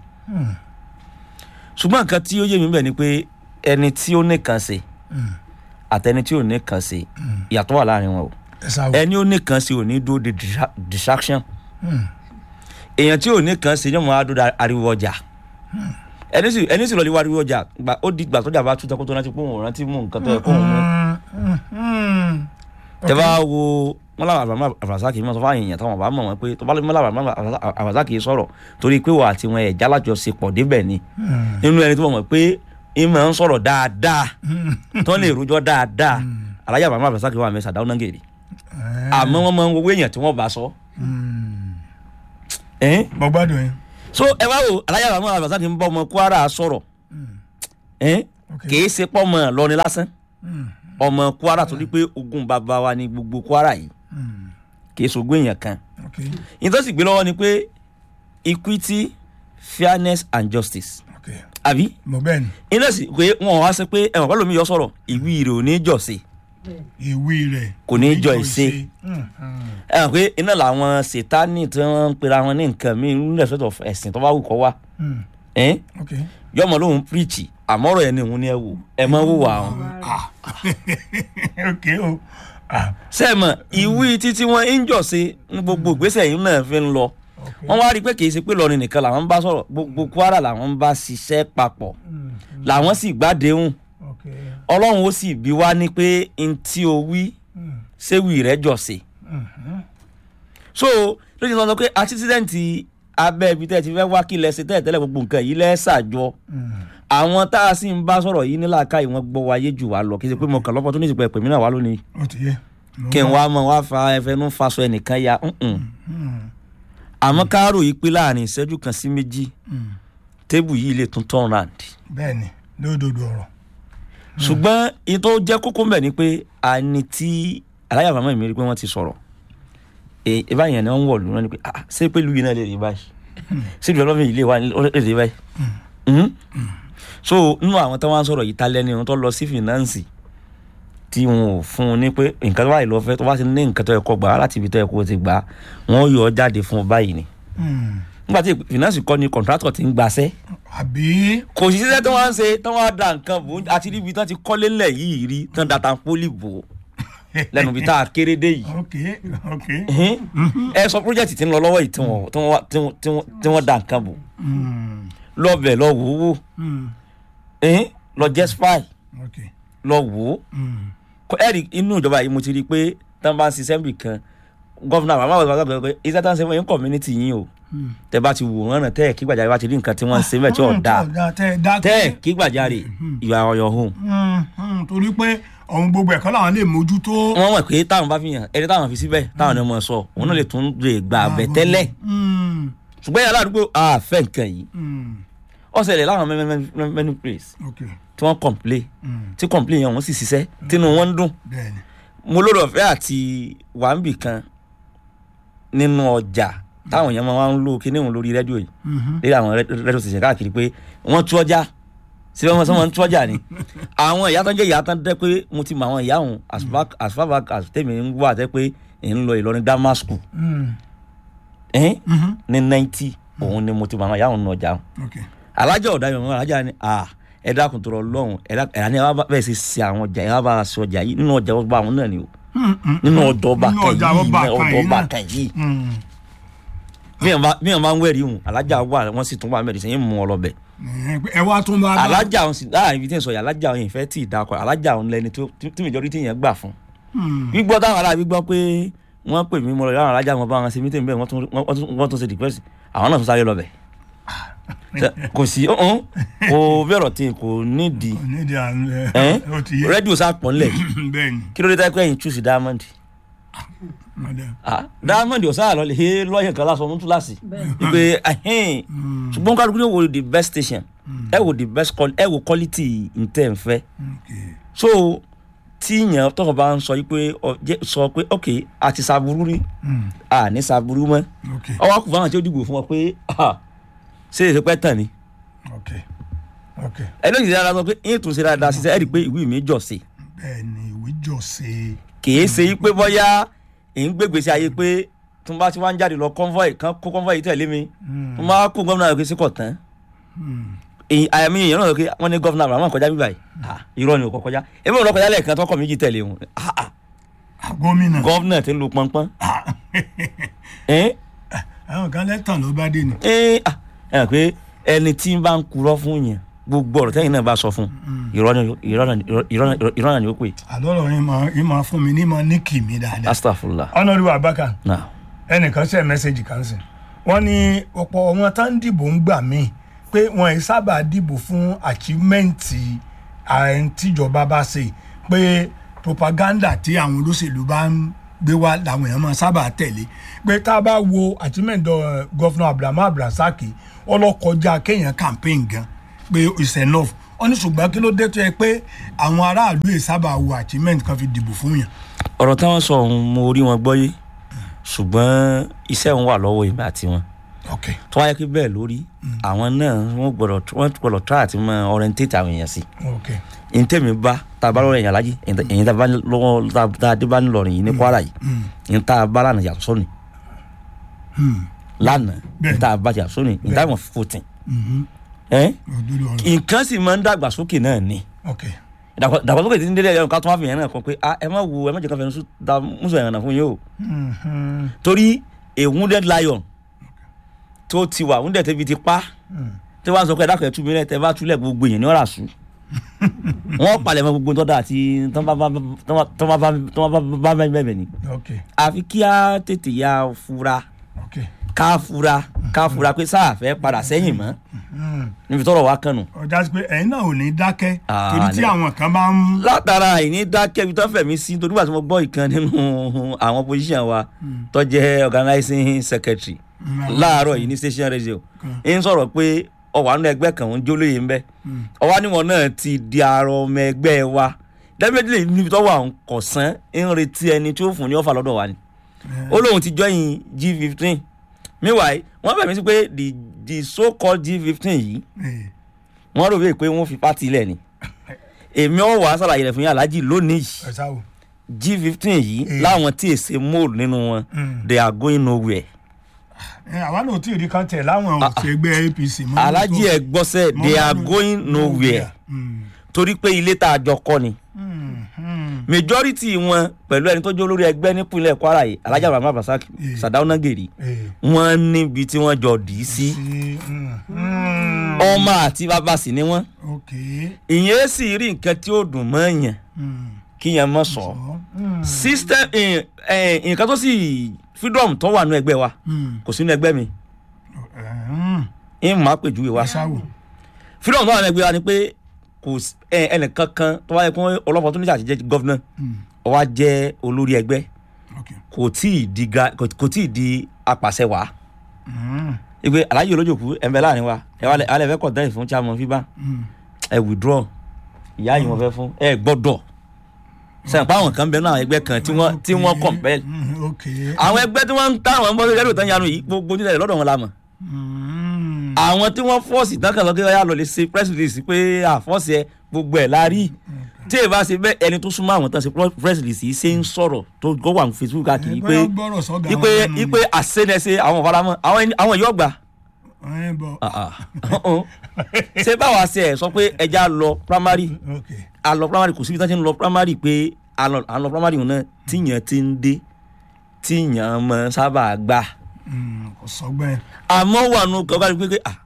ṣùgbọ́n nǹkan tí ó yé mi bẹ̀ ni pé ẹni tí ó nìkan ṣe àtẹni tí ò nìkan ṣe ìyàtọ̀ wà láàrin wọn o ẹ sáwọ. ẹni ó nìkan ṣe ò ní dúró de distra- distraction èèyàn tí ò nìkan ṣe yóò máa dúró de ariwo ọjà ẹni sì ẹni sì lọ lè wá ariwo ọjà gbà ó di gbà tó jà bá tú tẹkó tó rántí pé òun ò rántí mú nǹkan tó yẹ kó òun mú tẹ bá wo wọn làwọn àbàmọ àbàsákì mọ sọ fún àyìnyàn táwọn bá mọ wọn pé tó bá lọ làwọn àbàmọ àbàsákì sọ̀rọ̀ torí pé wà àti wọn ẹ jálájọṣepọ̀ débẹ̀ ni nínú ẹni tó mọ̀ pé ìmọ̀ ń sọ̀rọ̀ dáadáa tó lè rojọ́ dáadáa alájà àbàmọ àbàsákì wà mẹ́sà dáwọn nàgèrè àmọ́ wọn máa ń wo èèyàn tí wọ́n bá sọ. ẹn? mo gbádùn yín. so ẹ wá wo alájà àbàmọ àbàsákì ń bọ́ ọmọ Kwara sọ̀rọ̀ ẹ́n Okay. kìí ṣe pọ́ ọmọ lọrin lásán Mm. ọmọ kwara torí pé ogun bàbá wa ni gbogbo kwara yìí Mm. kìí ṣogún èèyàn kan Okay. ìyẹn tó sì gbé lọ́wọ́ ni pé equity fairness and justice Okay. àbí mo bẹ́ẹ̀ ni iná sì pé wọn wá sọ pé ẹ̀wọ̀n pẹ̀lú mi yọ sọ̀rọ̀ ìwí rẹ̀ ò ní jọ̀ sí ìwé rẹ̀ Kò ní jọ ìṣe. Mm, mm. ẹ̀wọ̀n pé iná làwọn sètánì tí wọ́n ń pera wọn ní nǹkan míì ní respect of ẹ̀sìn tó bá wù kọ́ wá Mm. ẹ́n Okay. yọmọ lóhun píríìchì àmọ́rọ̀ ẹ̀ ní òun ni ẹ wò ẹ mọ́ wò wá wọn. Ah. okay o. Ah. sẹ́ẹ̀mọ̀ ìwí títí wọn ń jọ̀ sí ní gbogbo ìgbésẹ̀ yìí náà fi ń lọ Okay. wọ́n wá rí i pé kì í ṣe pé lọ́rin nìkan làwọn ń bá sọ̀rọ̀ gbogbo kwara làwọn ń bá ṣiṣẹ́ papọ̀ Mm. làwọn sì gbádẹ́hùn Okay. ọlọ́run ó sì bí wá ní pé n tí o wí Mm. séwì rẹ̀ jọ̀ sí. Mhm. so lójú sọ pé àtisídẹ́ǹtì abẹ́ ibi tẹ́ ẹ ti fẹ́ wá kí lẹ́sẹ̀ tẹ́lẹ̀ tẹ́lẹ̀ gbogbo nǹkan yìí lẹ́sàjọ Mm. àwọn tá a sì ń bá sọ̀rọ̀ yìí nílà káyì wọ́n gbọ́ wáyé jù wá lọ kí n ṣe pé mo kàn lọ́pọ̀ tó ní ìsìnkú ẹ̀pẹ̀ mi náà wá lónìí ó ti yé. Mo kí n gbọ́. wá mọ wá fa ẹfẹnú faṣọ ẹnìkan ya ǹǹ. Mm. àmọ́ káàrò yìí pé láàrin ìṣẹ́jú kan sí méjì Mm. tébù yìí lè tún turn round bẹ́ẹ̀ ni lódodo ọ̀rọ̀. ṣùgbọ́n èyí tó jẹ́ kókó mbẹ̀ ni pé àní tí aláyà màmá mi rí pé wọ́n ti sọ̀rọ̀ ẹ ẹ báyìí ni wọ́n ń wọ̀ lónìí pé ah ṣé pé lùyìn náà lè rí báyìí ṣé ìjọba lọ́mọ yìí lè wá lè rí báyìí. Mhm. so nínú àwọn tó wá ń sọ̀rọ̀ yìí ta lẹ́ni wọn tó lọ sí fìnánsì tí wọn ò fún un ní pé nǹkan tó báyìí lọ fẹ́ tó bá ti ní nǹkan tó yẹ kó gbà á láti ibi tó yẹ kó ti gbà á wọ́n yọ ọ́ jáde fún ọ báyìí ni Mm. nígbà tí fìnánsì kọ́ ni kọ̀ǹtrátọ̀ ti ń gbaṣẹ́ àbí. kò sí sísẹ́ tó wá ń ṣe tó wá da nǹkan bò ó àti níbi tán ti kọ́lé ńlẹ̀ yìí rí tán data pólì bò ó lẹ́nu ibi tá a kéré dé yìí. ok ok. Ẹhìn. ẹ sọ pírójẹ́tì tí ń lọ lọ́wọ́ yìí tí wọ́n- tí wọ́n- tí wọ́n- tí wọ́n- tí wọ́n da nǹkan bò Mm. lọ́bẹ̀ lọ wò ó wò Mm. Ẹhìn. lọ jẹ́ spy ok. lọ wò ó Mm. Kọ- ẹ rí inú ìjọba yìí mo ti rí i pé tán bá ń ṣiṣẹ́ níbì kan gọ́fúnà àwọn àwọn àgbàgbà pé iṣẹ́ tá ń ṣe fún yín community yín o Mm. tẹ bá ti wò wọ́n ràn tẹ́ ẹ̀ kí gbàjáre bá ti rí nǹkan tí wọ́n ń ṣe mẹ́tí ọ̀dà tẹ dákẹ́. tẹ́ ẹ̀ kí gbàjáre ìwà ọ̀yọ̀ hùn Mm, mm, torí pé ọ̀hún gbogbo ẹ̀kọ́ làwọn lè mójútó. wọ́n mọ̀ pé táwọn bá fi hàn ẹni táwọn fi síbẹ̀ táwọn ọmọ sọ òun náà lè tún lè gbà bẹ̀ tẹ́lẹ̀ Mm, ṣùgbọ́n yàrá àdúgbò àfẹ́ nǹkan yìí mm, ọ̀sẹ̀lẹ̀ láwọn many many many many place ok. tí wọ́n complain Mm, tí complain yẹn wọ́n sì ṣiṣẹ́ tínú wọn ń dùn bẹ́ẹ̀ni. mo lórí ọ̀fẹ́ àti wàǹbì kan nínú ọjà táwọn èèyàn máa ń lo kíní òun lórí rédíò yìí Mhm. lórí àwọn ré- rédíò station káàkiri pé wọ́n tú ọjà síbẹ̀ wọ́n sọ wọ́n tú ọjà ni àwọn ìyá tó ń jẹ́ ìyá tó ń dẹ́ pé mo ti mọ àwọn ìyá òun as far as far back as tèmi ń wà tẹ́ pé èyí ń lọ Ìlọrin grammar school Mm, ẹ̀hìn mhm, ní ninety òun ni mo ti mọ àwọn ìyá òun náà jà òun ok. alájà ọ̀dà yọ̀ wọ́n alájà ni à ẹ dákun tó rọ lọ́hùn ẹ dákun ẹ̀rá ni ẹ wá bá- bẹ́ẹ̀ ṣe ṣe àwọn ọjà ẹ wá bá a ṣe ọjà yìí nínú ọjà ọba àwọn náà ni o Mm, mm, nínú mm. ọjà ọba Nínú kan ọjà yìí ọba náà, kan ọjà yìí ọba náà. kan yìí Mm, míyàn bá míyàn bá ń wẹ̀rí hùn alájà wà wọ́n sì tún wà mẹ́rin sẹ́yìn mú ọ lọ bẹ̀ ẹ wá tún bá. alájà òun sì láàrin ibi tí ń sọ yà alájà òun yìí fẹ́ tì í dakọ̀ alájà òun lẹni tó tí majority yẹn gbà fún Mm, gbígbọ́ táwọn ará gbígbọ́ pé wọ́n pè mí mo lọ yàrá alájà wọn bá wọn ṣe mítìn bẹ́ẹ̀ wọ́n tún wọ́n tún- wọ́n tún ṣe dìpẹ́sì àwọn náà tún sáré lọ bẹ̀ Ṣe- kò sí ọ̀hún kò bẹ̀rọ̀ tí kò nídìí nídìí à ń ẹ́n ó ti yé. rédíò sá pọ̀ ńlẹ̀ bẹ́ẹ̀ni. kí ló dé tẹ́ pé ẹ̀yin chúùsì diamond madam. Ah, diamond ọ̀sán àlọ́ lè he lọ́yẹ̀ kan lásán mú túláàsì wípé ahẹ́n Mm, ṣùgbọ́n kálukú yóò wo the best station ẹ wo the best quality ẹ wo quality ntẹ̀ ń fẹ́ ok. so tí yẹn tọkọ bá ń sọ yìí pé ọ jẹ́ sọ pé ok àti saburú rí Mm, à ní saburú mọ́ ok. ọwọ́ kù fáwọn tí ó dìbò fún ọ pé ah, ṣé èsì pẹ́ tàn ni ok. ok. ẹlẹ́yìn dára sọ pé yín tún ṣe dáadáa ṣiṣẹ́ ẹ̀ rí i pé ìwé mi jọ̀ sí bẹ́ẹ̀ni ìwé jọ̀ọ́sẹ̀. kìí ṣe yí pé bọ́yá èyí ń gbégbèsè ayé pé tí wọ́n bá ti wá ń jáde lọ convoy kan kó convoy yìí tẹ̀lé mi Mm, tí wọ́n bá kó gómìnà rẹ̀ pé sí kọ̀ tán mm, èyí àyàmí èèyàn náà sọ pé wọ́n ní gómìnà Abraham kọjá bíbá yìí Ah, irọ́ ni ò kọ́ kọjá èmi ò lọ kọjá lẹ́ẹ̀kan tọkọ méjì tẹ̀lé wọn Ah, ah, ah, gómìnà. gómìnà ti ń lu pọnpọ́n Ah, ẹ̀ àwọn kan lẹ́tàn ló bá dé ni. ẹ̀ ah, ẹ̀ hàn pé ẹni tí ń bá ń kurọ́ fún yẹn gbogbo ọ̀rọ̀ tẹ́yìn náà bá sọ fún irọ́ ni- irọ́ ni- irọ́ ni- irọ́ náà ni ó pè àlọ́rọ̀ yín máa yín máa fún mi ní máa ní kì mí dáadáa. astagfirullah ọ̀nàdúrà abaka náà ẹnìkan ṣe mẹ́sẹ̀gì kan sí wọ́n ní ọ̀pọ̀ wọn tá ń dìbò ń gbà míì pé wọn ì sábà dìbò fún àchímẹ́ǹtì ààrẹ tíjọba bá ṣe pé propaganda tí àwọn olóṣèlú bá ń gbé wá làwọn èèyàn máa sábà tẹ̀lé pé tá a bá wo àchímẹ́ǹtì gọ́fúnà Abraham Abdulrasaq ọlọ́kọjá kéèyàn campaign gan pé it's enough ó ní ṣùgbọ́n kí ló dé tó yẹ pé àwọn aráàlú yìí sábà wo achievement kan fi dìbò fún yàn. ọ̀rọ̀ táwọn sọ ọ̀hún mo rí wọn gbọ́ yé ṣùgbọ́n iṣẹ́ òun wà lọ́wọ́ èmi àti wọn ok tó wáyé pé bẹ́ẹ̀ lórí àwọn náà wọ́n gbọ́dọ̀ wọ́n gbọ́dọ̀ try àti mọ orientate àwọn èèyàn sí ok èyí tẹ̀mí bá tá a bá lọ́rọ̀ èèyàn lájí èyí tá a bá lọ́wọ́ tá a dé bá ńlọrọ̀ yìí ní Kwara yìí èyí tá a bá lánàá yàtọ̀ sọ́ni lánàá Bẹ́ẹ̀. èyí tá a bá yàtọ̀ sọ́ni in time of voting ẹ́ òdodo ọ̀rọ̀ nǹkan sì máa ń dàgbàsókè náà ni ok Ìdàgbà- ìdàgbàsókè tí ń délé ẹ̀rọ ká tó wá fi yẹn náà kan pé ah ẹ má wo ẹ má jẹ́ ká fẹ́ẹ́ sùn da mùsùlùmí ẹ̀rọ náà fún yín o Mhm. torí a wounded lion tó ti wà wounded tẹ́bi ti pa tí wọ́n á sọ pé ẹ̀dá kẹ̀tù mi rẹ̀ tẹ́ bá túlẹ̀ gbogbo èèyàn ní ọ̀rà sùn wọ́n palẹ̀ mọ́ gbogbo tọ́da àti tọ́ bá bá tọ́ bá bá tọ́ bá bá bá bẹ́ẹ̀ ni ok àfi kí á tètè ya fura ok ká fura ká fura pé sáà fẹ́ padà sẹ́yìn mọ́ Mhm. níbi tọ́rọ̀ wá kànù. ọjà sí pé ẹ̀yin náà ò ní dákẹ́ Ah, torí tí ní- àwọn kan bá ń. látara àìní dákẹ́ ibi tó fẹ̀mí sí torí wàá tí mo gbọ́ ìkan nínú àwọn position wa tó jẹ́ organizing secretary láàárọ̀ yìí ní station radio ń sọ̀rọ̀ pé ọwọ́ àánú ẹgbẹ́ kan ń jólóye ń bẹ́ ọwọ́ níwọ̀n náà ti di àrò ọmọ ẹgbẹ́ wa definitely níbi tó wà ń kọ̀sán ń retí ẹni tí ó fún ní ọ̀fà lọ́dọ̀ wa ni ó lóun ti join g fifteen meanwhile wọ́n fẹ̀mí sí pé the the so called g fifteen yìí Eh, wọ́n rò wípé wọ́n fi pátì ilẹ̀ ni èmi ọ̀ wá sàlàyé rẹ̀ fún yín aláàjì lónìí yìí ẹ sáwò. g fifteen yìí Eh. láwọn tí èsè mold nínú wọn Mm. they are going nowhere ẹ àwa náà ò tí ì rí kan tẹ̀ láwọn òṣègbè apc mọ́. aláàjì ẹ gbọ́sẹ̀ Mọ́ they are nínú- going nowhere Mm. torí pé ilé tá a jọ kọ́ ni Mm. Mm. majority wọn pẹ̀lú ẹni tó jẹ́ olórí ẹgbẹ́ nípínlẹ̀ kwara yìí alájà bàbá basak Eh. sadauna gèrè Eh, wọ́n níbi tí wọ́n jọ dì í sí sí. Mm. Mm. ọmọ àti bàbá sì ni wọ́n ok. ìyẹn sì rí nǹkan tí ó dùn mọ́ yàn Mm. kí yẹn mọ̀ sọ Mm. system eh, eh, nǹkan tó sì freedom tó wà nínú ẹgbẹ́ wa Mm. kò sínú ẹgbẹ́ mi Mm. ń máa pèjúwe wa ẹ sáwò. freedom tó wà nínú ẹgbẹ́ wa ni pé kò sí ẹ, ẹnìkan kan tó wáyé kún ọlọ́pàá tó níjà àti jẹ́ gọ́vnà Mm. ó wá jẹ́ olórí ẹgbẹ́ ok. kò tí ì di ga kò kò tí ì di apàṣẹ wàá Mm. ìgbé aláyé olójòkú ẹ̀ńbẹ́ láàrin wa ẹ wà lẹ alẹ́ fẹ́ kọ̀ọ̀tẹ́ fún chairman fiba Mm. ẹ withdraw ìyá yìí wọ́n fẹ́ fún ẹ gbọ́dọ̀ sẹ́yìn pa àwọn kan bẹ́ẹ̀ náà ẹgbẹ́ kan tí wọ́n tí wọ́n compel Mm. ok. àwọn ẹgbẹ́ tí wọ́n ń táwọn ń bọ́ sí ẹgbẹ́ tó ń yanu yìí gbogbo nílẹ̀ lọ́dọ̀ wọn la mọ̀ Mm. àwọn tí wọ́n fọ́ọ̀sì tán kàn lọ kí wọ́n yà lọ lè ṣe press release pé àfọ́ọ̀sì ẹ gbogbo ẹ̀ la rí tí èèbá ṣe bẹ́ẹ̀ ẹni tó súnmọ́ àwọn tán ṣe press release yìí ṣe ń sọ̀rọ̀ tó gbọ́ wà ní Facebook káàkiri pé Bóyá gbọ́rọ̀ sọ́gà ipe wọn lẹ́nu ipe àṣẹnẹṣe àwọn ọ̀faramọ́ àwọn ẹni- àwọn yóò gbà ni. Ẹ bọ̀. Ah, ah. ṣé báwa ṣe ẹ̀ sọ pé ẹja lọ primary ok. a lọ primary kò síbi tí wọ́n ti ń lọ primary pé a lọ a lọ primary náà tíyàn ti ń dé tíyàn mọ sábà gbà Mm. kò sọgbẹ́ yẹn. àmọ́ wà nù kọ́kọ́ pé pé ah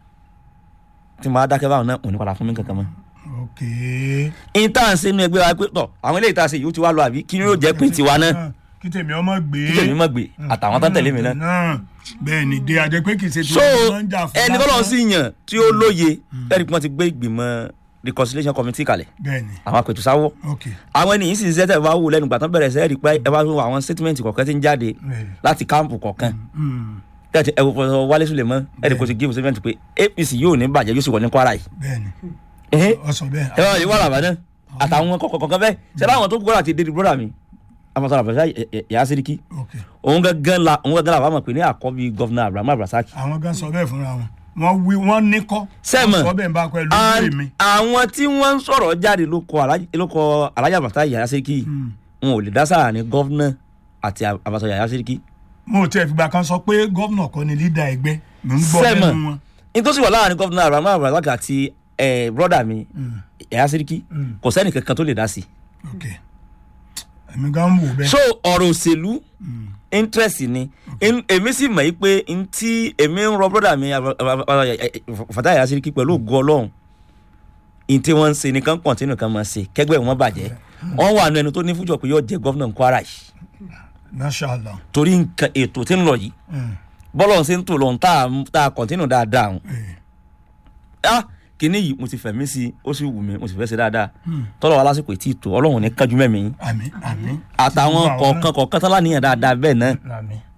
tí mo bá dákẹ́ báwọn náà òní padà fún mi kankan mọ́. ok. intan ṣe inú ẹgbẹ́ wa pé tọ̀ àwọn eléyìí tá a ṣe yìí ó ti wá lọ àbí kí ni yóò jẹ́ pé tiwa náà kí tèmi ọmọ gbé. kí tèmi mọ̀ gbé àtàwọn tó ń tẹ̀lé mi náà. náà bẹ́ẹ̀ ni dé adé pé kì í ṣe so tí wọ́n ń jà fún ẹni tọ́lọ́ lásán. sí yàn tí ó lóye ẹni pé wọ́n ti gbé ìgbìmọ̀ reconciliation committee kalẹ̀ bẹ́ẹ̀ ni àwọn apètùsáwọ́ ok. àwọn ènìyàn sì ń ṣiṣẹ́ tẹ̀ bá wù lẹ́nu gbàtàn bẹ̀rẹ̀ sẹ́ẹ̀rì pé ẹ bá wo àwọn statement kọ̀ọ̀kan tí ń jáde Bẹ́ẹ̀. láti káàmpù kọ̀ọ̀kan Mm. tẹ́tí ẹ wò pọ̀ wálé sulemọ́ ẹ̀rì kò ti give statement pé apc yóò ní bàjẹ́ yóò sì wọ̀ ní kwara yìí. bẹ́ẹ̀ ni Ẹhẹ́, ọ sọ bẹ́ẹ̀. ẹ wá yìí wà làbá náà àtàwọn kọ̀ọ̀kan bẹ́ẹ̀ ṣẹlẹ̀ àwọn tó gbọ́dọ̀ àti dédé brọ́dà mi amọ̀tàn àbẹ̀sẹ̀ yàá sẹ́ríkì ok. òun gángan la òun gángan la wà mọ̀ pé ní àkọ́bí gọ́vnà abrahamu abrasaki. àwọn gan sọ bẹ́ẹ̀ fúnra wọn wọ́n wí wọ́n ní kọ́. Sẹ́mọ̀. wọ́n sọ bẹ́ẹ̀ ń bá pẹ̀lú And ìwé mi. àwọn tí wọ́n ń sọ̀rọ̀ jáde ló kọ Alhaji- ló kọ alájà bàtà yàrá sẹ́ríkì Mm. wọn ò lè dá sáà ní gọ́vnà àti àbàtà yàrá sẹ́ríkì. mo ò tiẹ̀ fìgbà kan sọ pé gómìnà kọ́ ni lídà ẹgbẹ́ mo ń gbọ́ Sẹ́mọ̀. lẹ́nu wọn. nítorí wà láàrin gọ́vnà abrahamu abrasaki àti eh, brọ́dà mi yàrá sẹ́ríkì Mm. kò sẹ́ni kankan tó lè dá sí i. ok. èmi gan ń wò bẹ́ẹ̀. so ọ̀rọ̀ òṣèlú interest ni In- èmi sì mọ̀ yí pé n tí èmi ń rọ brọ́dà mi Fatai Yasiriki pẹ̀lú ògo ọlọ́run n tí wọ́n ń ṣe nìkan kọ̀ǹtínú kan máa ṣe kẹgbẹ́ wọn bàjẹ́ wọ́n wà nù ẹni tó ní fújọ pé yóò jẹ gọ́vnà Kwara yìí mashallah. torí nǹkan ètò tí ń lọ yìí Mm. bọ́lọ̀ ń ṣe ń tò lọ́n tá a- tá a kọ̀ǹtínú dáadáa hùn Eh. ah kìíní yìí mo ti fẹ̀mí sí i ó sì wù mí mo sì fẹ́ ṣe dáadáa tọ́lọ̀ wa lásìkò ètí ìtò ọlọ́run ní kájú mẹ́mi àmín àmín. àtàwọn kọ̀ọ̀kan kọ̀ọ̀kan tọ́lá níyàn dáadáa bẹ́ẹ̀ náà àmín.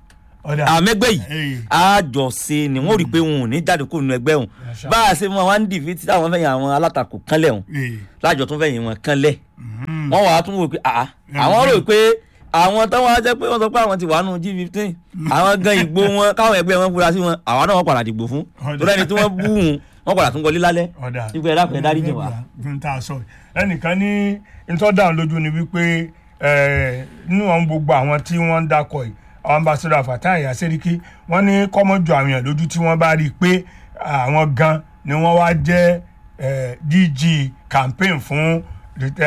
Ọ̀dà. àmẹ́gbẹ́ yìí Hey. àjọṣe ni wọ́n rí i pé wọn ò ní jáde kó nu ẹgbẹ́ wọn Masha bá a ṣe mọ àwọn dìbí tí àwọn fẹ́yìn àwọn alátakò kánlẹ̀ wọn Ee. lájọ tún fẹ́yìn wọn kánlẹ̀ Mhm. wọ́n wàá tún wò pé àá àwọn rò pé àwọn táwọn á jẹ́ pé wọ́n sọ pé àwọn ti wà nù g fifteen àwọn gan ìgbó wọn káwọn ẹgbẹ́ wọn fura sí wọn àwọn náà wọ́n padà dìgbò fún Ọ̀dà. torí ẹni tí wọ́n bú wọn wọ́n padà tún wọlé lálẹ́ ọ̀dà nígbà ẹ̀dá fẹ́ dárí jìn wá. fún tá a sọ yìí. ẹnìkan ní ntọ́dà lójú ni wípé eh, nínú àwọn gbogbo àwọn tí wọ́n ń dakọ̀ yìí àwọn ambassador Fatai Aseriki wọ́n ní kọ́mọ́jọ àwọn èèyàn lójú tí wọ́n bá rí i pé àwọn gan ni wọ́n wá jẹ́ eh, DG campaign fún eh,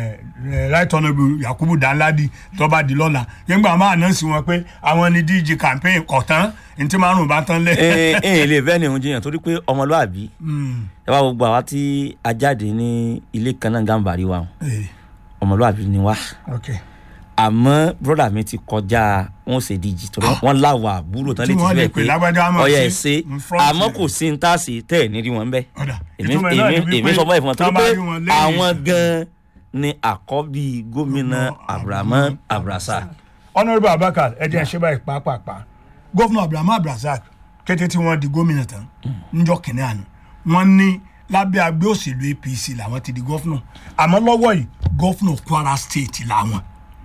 eh, right honourable Yakubu Danladi tó bá di lọ́la nígbà máa náà sí wọn pé àwọn ni DG campaign kọ̀tán ntí márùn bá tán lẹ̀. ẹ ẹ lè fẹ́ ni òun jiyàn torí pé ọmọlúàbí Mm, ẹ wá gbogbo àwa tí a jáde ní ilé kan náà gàmbàrí wa eh, ọmọlúàbí ni wá okay. àmọ́ broda mi ti kọjá wọn ṣe díjì torí wọn láwọ àbúrò tán Tí létí wọ́n lè bẹ́ẹ̀ pè pé lágbájá máa ọyẹ ṣe ẹ ṣe in front àmọ́ rẹ̀. kò sí ní táàsì tẹ̀ ẹ̀ nírí wọn bẹ́ẹ̀ ọ̀dà èmi ìtumọ̀ náà ni èmi wípé èmi sọ fún ẹ fún wọn tá torí bá pé rí wọn lẹ́yìn àwọn ìsìn. gan ni àkọ́bí gómìnà abrahamu abrasa honourable abakar ẹ jẹ́ ṣe báyìí pàápàá gómìnà abrahamu abrazak kété tí wọ́n di gómìnà tán níjọ́ kìnínní àná wọ́n ní lábẹ́ agbé òṣèlú apc làwọn ti di gómìnà àmọ́ lọ́wọ́ yìí gómìnà kwara state làwọn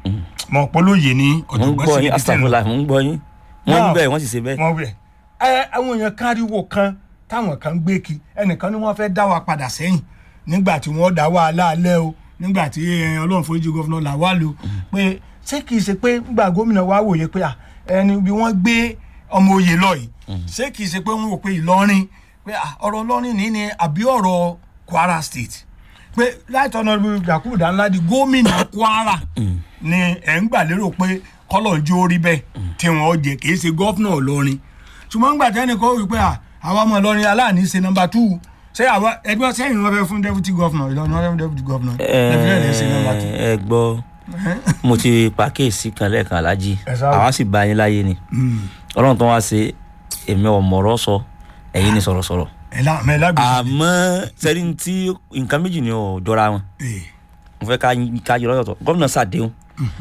mọ̀ pọ́lóye ní mo ń ọ̀jọ̀gbọ́n gbọ́ sí yín ibi tẹ̀ lọ. astagfirullah mo ń gbọ́ yín wọ́n ń Now, bẹ̀ wọ́n sì ṣe bẹ́ẹ̀ wọ́n wẹ̀ ẹ àwọn èèyàn káríwó kan táwọn kan gbé kí ẹnìkan ni wọ́n fẹ́ dá wa padà sẹ́yìn nígbà tí wọ́n dá wàhálà alẹ́ o nígbà tí ẹ, ọlọ́run foríjì gọ́fúnà là wà lò pé ṣé kìí ṣe pé nígbà gómìnà wa wòye pé à, ẹni bí wọ́n gbé ọmọ oyè lọ yìí ṣé kìí ṣe pé wọ́n wò pé ìlọrin pé à, ọ̀rọ̀ ìlọrin ní ni àbí ọ̀rọ̀ kwara state pé right honourable yakubu danladi gómìnà kwara ni ẹ̀ ń gbà lérò pé kọ́lọ̀ ń jó rí bẹ́ẹ̀ tí wọ́n jẹ kì í ṣe gọ́fúnà ìlọrin ṣùgbọ́n gbà tẹ́ni kọ́ wípé à àwọn ọmọ ìlọrin aláàní ṣe nọmba two ṣé àwa ẹgbẹ́ sẹ́yìn wọn fẹ́ fún deputy governor ìlọrin wọn fẹ́ fún deputy governor ẹgbẹ́ rẹ̀ ṣe nọmba two. ẹ gbọ́ mo ti pàkíyèsí kan lẹ́ẹ̀kan alájí Ẹ sáà. àwa sì bá yín láyé ni ọlọ́run tó wá ṣe èmi ọ̀mọ̀rọ̀ sọ ẹ̀yin ni sọ̀rọ̀sọ̀rọ̀ ẹ lá mẹ lágbèsè. àmọ́ sẹ́ni tí nǹkan méjì ni ò jọra wọn ee mo fẹ́ ká ká yọ lọ́yọ̀tọ̀ gómìnà ṣàdéhùn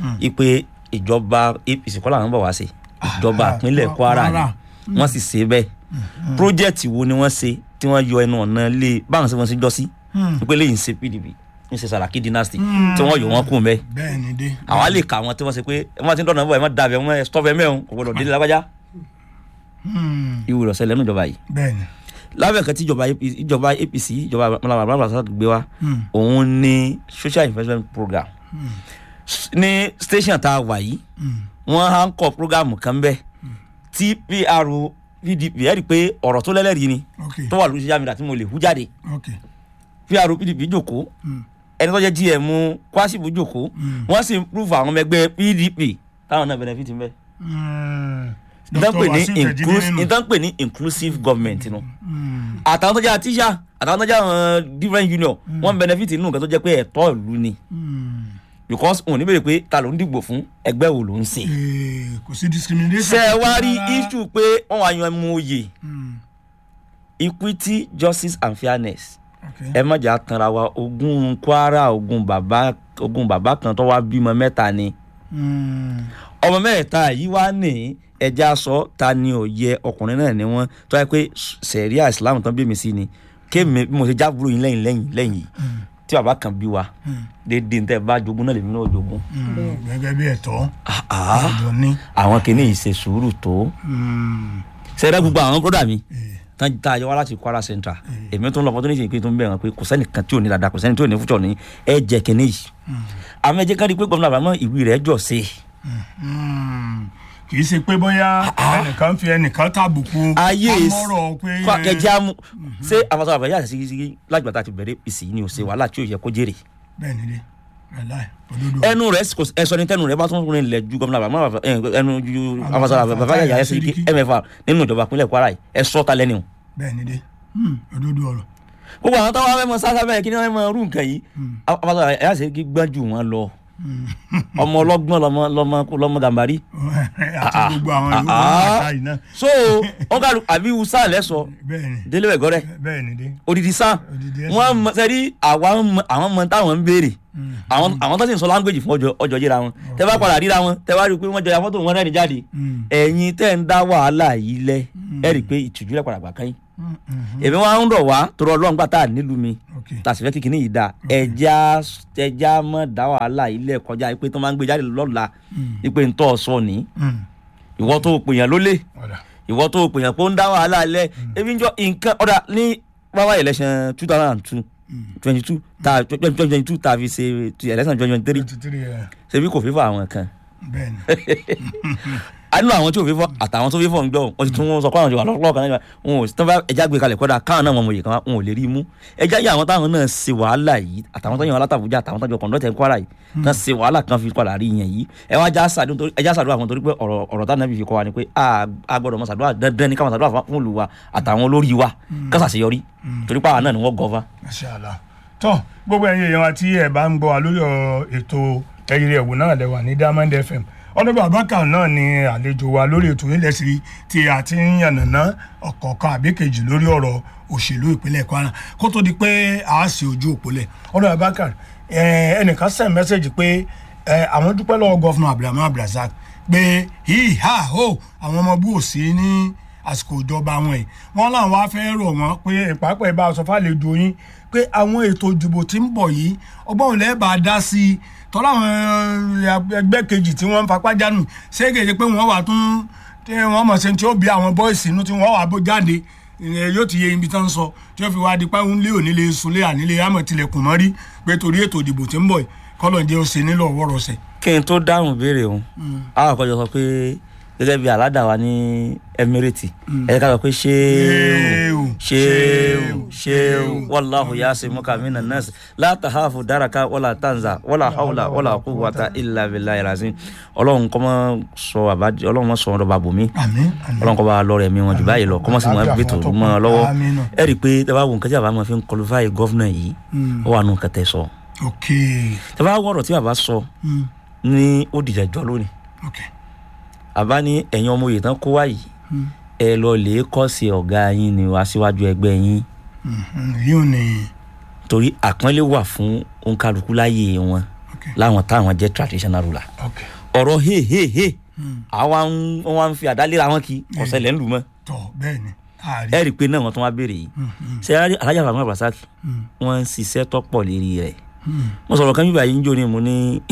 ipe ìjọba apc kọ́ làwọn bọ̀ wá sí ìjọba Ah, ìpínlẹ̀ Kwara. kwara ni wọ́n sì ṣe bẹ́ẹ̀ project wo ni wọ́n ṣe tí wọ́n yọ ẹnu ọ̀nà lé báwọn ṣe wọ́n ṣe jọ sí pé lẹ́yìn ṣe pdp ń ṣe sàràkí dynasty tí wọ́n yọ wọ́n kún bẹ́ẹ̀ bẹ́ẹ̀ ni dé. àwa lè kà wọn tí wọ́n ṣe pé wọ́n ti ń dọ̀nà bọ̀ ẹ̀ má dàbẹ̀ wọ́n ẹ̀ stọ́fẹ̀ mẹ́rin kò gbọdọ̀ délé lágbájá Hmm, ìwé ìrọ̀sẹ̀ lẹ́nu ìjọba yìí bẹ́ẹ̀ ni. lábẹ́ kan tí ìjọba APC ìjọba apc ìjọba malama malama gbé wa òun ni social investment program ní station tá a wà yìí wọ́n á ń kọ́ program kan bẹ́ẹ̀ tí pr pdp ẹ̀ rí i pé ọ̀rọ̀ tó lẹ́lẹ́rìí ni ok tó wà lórí social media tí mo lè hú jáde ok pr pdp jòkó ẹni tó jẹ́ gm kwasibu jòkó wọ́n sì ń prove àwọn ọmọ ẹgbẹ́ pdp táwọn náà benefit ń bẹ́ẹ̀ Hmm, ìtàn pè Dr. ní Wasiu Tejide inclus- nínú. ìtàn pè ní inclusive government nu Hmm, àtàwọn tó jẹ́ àtíṣà àtàwọn tó jẹ́ àwọn different union wọ́n benefit nínú nǹkan tó jẹ́ pé ẹ̀tọ́ ìlú ni hmm. because òun ní bèrè pé ta ló ń dìgbò fún ẹgbẹ́ wo ló ń ṣe. Ee, kò sí discrimination. ṣé ẹ wá rí rárá. issue pé wọ́n wá yan ẹmu oyè Hmm, equity justice and fairness ok. ẹ má jà tanra wa ogun kwara ogun bàbá ogun bàbá kan tó wá bímọ mẹ́ta ni Hmm, ọmọ mẹ́ta yìí wá ní ẹja sọ ta ni ò yẹ ọkùnrin náà ni wọ́n tó yẹ pé sẹ̀ríà islam tán bí mi sí ni kéèmí bí mo ṣe jábúrò yín lẹ́yìn lẹ́yìn lẹ́yìn yìí tí bàbá kan bí wa déédéé níta ẹ bá jogún náà lèmi náà jogún. hmm, gẹ́gẹ́ bí ẹ̀tọ́ Ah, ah, ọ̀dọ̀ ní. àwọn kìíní yìí ṣe sùúrù tó Hmm, sẹ́rẹ́ gbogbo àwọn bọ́dà mi ee, tán tá a yọ wá láti kwara central èmi tó ń lọ fọtún níṣẹ́ ìpín tó ń bẹ̀rẹ̀ pé kò sẹ́nìkan tí ò ní dáadáa kò sẹ́ni tí ò ní fújọ́ ní ẹ jẹ́ kìíní yìí àmọ́ ẹ jẹ́ ká rí i pé gómìnà àbámọ́ ìwé rẹ̀ jọ̀ sí hmm. kì í ṣe pé bóyá ẹnìkan fi ẹnìkan tàbùkù ayé amọ̀rọ̀ pé ẹ, ẹjẹ́ amú ṣé àfàṣọ àbẹ̀yẹ àti sígísígí lágbàtà àti bẹ̀rẹ̀ ìsì ni ò ṣe wàhálà tí ò yẹ kó jèrè bẹ́ẹ̀ ni dé wàláì òdodo ẹnu rẹ̀ kò ẹsọ ní tẹnu rẹ̀ bá tún rìn lẹ̀ ju gómìnà àbámọ́ ẹnu ju àfàṣọ àbẹ̀yẹ àti sígísígí mfa nínú ìjọba ìpínlẹ̀ kwara yìí ẹ sọ ta lẹ́nu bẹ́ẹ̀ ni dé Hmm, òdodo ọ̀rọ̀ gbogbo àwọn táwọn afẹ́mọ sáfẹ́ bẹ́ẹ̀ kí ni wọ́n mọ rú nǹkan yìí àfàṣọ àbẹ̀yẹ àti sígísígí gbọ́n jù wọ́n lọ ọmọ ọlọ́gbọ́n lọmọ lọmọ lọmọ gàmbàrí àti gbogbo àwọn ìlú ah, wọn ah. àtà yìí náà so wọn kàlù àbí usa lẹsọ bẹ́ẹ̀ ni délé wẹgọrẹ bẹ́ẹ̀ ni dé odidi san Odidi ẹ̀sán. wọn mọ sẹrí àwa mọ- àwọn mọ táwọn ń béèrè àwọn àwọn tó sì ń sọ láńgbèjì fún ọjọ́ ọjọ́ yíra wọn tẹ bá padà ríra wọn tẹ bá rí i pé wọn jọ ya fọ́tò wọn rẹ́rìn jáde Mm. ẹ̀yin tẹ́ ń dá wàhálà yìí lẹ ẹ rí i pé ìtìjú rẹ̀ padà gbà kẹ́yìn Mm, mm, èmi wá ń rọ̀ wá torí ọlọ́run gbà tá a nílùú mi okay. tá a sì fẹ́ kíkiní yìí dáa ẹja ẹja mọ̀ dá wàhálà yìí lẹ̀ kọjá pé tó máa ń gbé jáde lọ́la ipe ń tọ́ ọ sọ ní Mm. ìwọ tó pèèyàn lólè ọ̀dà ìwọ tó pèèyàn pé ó ń dá wàhálà lẹ̀ ebi ń jọ nǹkan ọ̀dà ní wáwá election two thousand and two twenty two ta twenty twenty two ta fi ṣe ti election twenty twenty three twenty three ẹ̀ ṣebí kò fífọ àwọn kan bẹ́ẹ̀ ni a nínú àwọn tí ò fífọ àtàwọn tó fífọ ń gbọ wọn ti tún wọn sọ pé àwọn ti wà lọ́kọ́ kan náà wọn ò tán bá ẹja gbé kalẹ̀ kọ́dà káwọn náà wọn mọ̀ yìí kan wọn ò lè rí i mú ẹja yìí àwọn táwọn náà ṣe wàhálà yìí àtàwọn tó yàn wọn látàbújá àtàwọn tó jọ kọ̀ǹdọ́tẹ̀ ń kwara yìí kan ṣe wàhálà kan fi padà rí yẹn yìí ẹ wá já sàdún torí ẹja sàdúrà fún torí pé ọ̀rọ̀ ọ̀rọ̀ táwọn náà fi kọ́ wa ni pé a a gbọ́dọ̀ mọ sàdúrà dandan ní káwọn sàdúrà fún olù wa àtàwọn olórí wa kásàṣeyọrí torí pàwọn náà ni wọ́n gọ́fà. Mashallah tọ́ gbogbo ẹ̀yin èèyàn wa tí ẹ̀ bá ń gbọ́ wa lórí ọ̀rọ̀ ètò ẹ̀yìn ẹ̀wò náà lẹ́wà ní Diamond FM ọdún abaka náà ni àlejò wa lórí ètò ilẹ̀ sí tí a ti ń yànnàná ọ̀kọ̀ọ̀kan àbí kejì lórí ọ̀rọ̀ òṣèlú ìpínlẹ̀ Kwara kó tó di pé a sì ojú òpólẹ̀ ọdún abaka ẹnìkan send message pé ẹ, àwọn dúpẹ́ lọ́wọ́ gọ́fúnà Abdulrahman Abdulrasaq pé hí ha ho àwọn ọmọ bú òsì ní àsìkò ìjọba wọn yìí wọn làwọn wá fẹ́ rọ̀ wọ́n pé ìpàápàá ìbá sọ fàlejò yín pé àwọn ètò ìdìbò tí ń bọ̀ yìí ọgbọ́n òun lẹ́ẹ̀ bá dá sí i tọ́lá àwọn eh, ẹgbẹ́ kejì tí wọ́n ń fapá jánu ṣé kèje pé wọ́n wà tún tí wọ́n mọ̀ sí tí ó bí àwọn bọ́ìsì inú tí wọ́n wà bó jáde ìyẹn yóò ti yé ibi tán sọ tí wọ́n fi wá di pé ń lé òní lè sunlé ànílé àmọ̀ tilẹ̀kùn mọ́rí pé torí ètò ìdìbò tí ń bọ̀ yìí kọ́lọ̀ jẹ́ ó ṣe nílò ọ̀wọ́rọ̀ọ̀sẹ̀. kí n tó dáhùn béèrè òun àwọn àkọjọ sọ pé gẹ́gẹ́ bí aládàá wa ní emirate ẹ ká sọ pé ṣéèwù ṣéèwù ṣéèwù wàláhù yasimuka minan nas la tahafu daraka wala tanza wala hawla wala quwwata illa billahi razim ọlọ́run kọ́ mọ́ sọ àbájọ ọlọ́run mọ́ sọ wọn lọ́ba bòmí àmín àmín ọlọ́run kọ́ bá lọ́rọ̀ ẹ̀mí wọn jù báyìí lọ kọ́ mọ́ sí wọn Àlàáfíà gbẹ̀tò fún mọ́ ọ lọ́wọ́ Àmín náà. ẹ rí i pé tẹ́ bá wo nǹkan tí bàbá máa fi ń qualify gọ́fúnà yìí ó wà nù kẹtẹ sọ ok tẹ́ bá wọ̀rọ̀ tí bàbá sọ Mm, ní ó dìjà jọ lónìí ok àbá ní ẹ̀yin ọmọ òye tán kó wá yìí ẹ lọ lè kọ́ sí ọ̀gá yín ni wá síwájú ẹgbẹ́ yín Mhm, yóò ní torí àpọ́nlé wà fún òǹkàlùkù láyé wọn ok láwọn táwọn jẹ́ traditional ruler ok ọ̀rọ̀ he he he àwa ń wọ́n wá ń fi àdálẹ́ra wọn kí ọ̀sẹ̀lẹ̀ ń lù mọ́ tọ bẹ́ẹ̀ ni ààrí ẹ rí i pé náà wọ́n tún wá béèrè yìí ṣe alájà fàmí abdulrasaq wọ́n ń ṣiṣẹ́ tọ́pọ̀ lérí rẹ̀ mo sọ̀rọ̀ kan bíbá yìí ń jò ní mo ní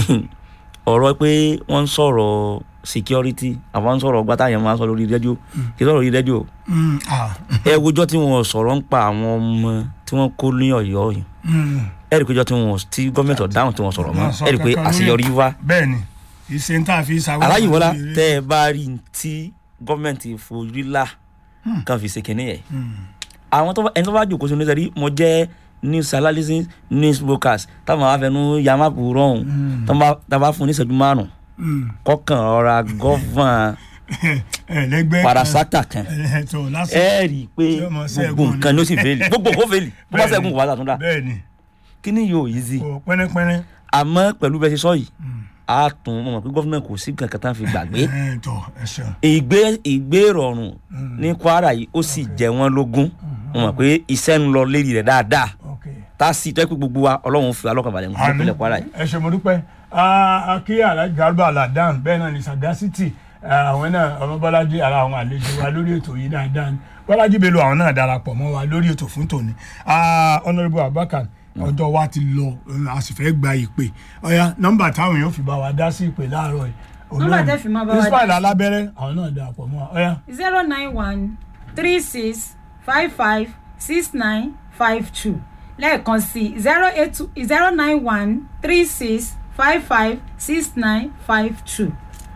ọ̀rọ̀ pé wọ́n ń sọ̀rọ̀ security àwọn ń sọ̀rọ̀ gbátá yẹn máa ń sọ lórí rédíò kì í sọ̀rọ̀ lórí rédíò Mm, ah, ẹ wojọ́ tí wọ́n sọ̀rọ̀ ń pa àwọn ọmọ tí wọ́n kó ní ọ̀yọ́ yìí mm. ẹ rí i pé jọ́ tí wọ́n tí gọ́ọ̀mẹ̀ntì ọ̀dáhùn tí wọ́n sọ̀rọ̀ mọ́ Wọ́n sọ ẹ rí i pé kankan lórí àṣeyọrí ẹ̀. wá bẹ́ẹ̀ ni ìṣe ń tà fi ṣàwọn. aláyìíwọ́lá tẹ́ ẹ bá rí i tí gọ́ọ̀mẹ̀ntì fojú là kan fi ṣe kínní yẹn àwọn tó bá- ẹni tó bá jòkó sí ní sẹ́rí mo jẹ́ news analysis news brokers táwọn àwọn afẹnú yamapu rọrùn tá a bá fún ní ìṣẹ́jú márùn kọ́kàn ọ̀ra gọ́fàn ẹlẹgbẹ́ parasata kan ẹ tó lásìkò ẹ rí i pé Tí ó mọ ṣẹ́gun gbogbo nǹkan ló sì fẹ́ẹ̀lì gbogbo kó fẹ́ẹ̀lì bó bá ṣẹ́gun kò wá sàtúndà bẹ́ẹ̀ ni kí ni yóò yí sí kò pẹ́rẹ́pẹ́rẹ́ àmọ́ pẹ̀lú bẹ́ẹ̀ ṣe sọ yìí a tún mọ̀ pé gọ́fìnà kò sí kankan tá a fi gbàgbé ẹ tó ẹ ṣeun ìgbé ìgbé ìrọ̀rùn ní kwara yìí ó sì jẹ wọ́n lógún mo mọ̀ pé iṣẹ́ ń lọ lérí rẹ̀ dáadáa ok tá a sì tẹ́ pé gbogbo wa ọlọ́run fi alọ́kànbalẹ̀ nǹkan Àmín. ìpínlẹ̀ kwara yìí. ẹ ṣe mo dúpẹ́ Ah, akí alhaji garba aladan bẹ́ẹ̀ náà ni sagacity ah, àwọn náà ọmọ bọ́lájí ara àwọn àlejò wa lórí ètò yìí dáadáa ni bọ́lájí bello àwọn náà darapọ̀ mọ́ wa lórí ètò fún tòní Ah, honourable abubakar ọjọ́ wa ti lọ eh, a sì fẹ́ gba ìpè ọ̀ya nọ́mbà táwọn èèyàn fi bá wa dá sí ìpè láàárọ̀ yìí Nọ́mbà tẹ́ fi máa bá wa dá. ismail alábẹ́rẹ́ àwọn náà darapọ̀ mọ́ wa ọ̀ya zero nine one three six five five six nine five two lẹ́ẹ̀kan sí zero eight two zero nine one three six five five six nine five two.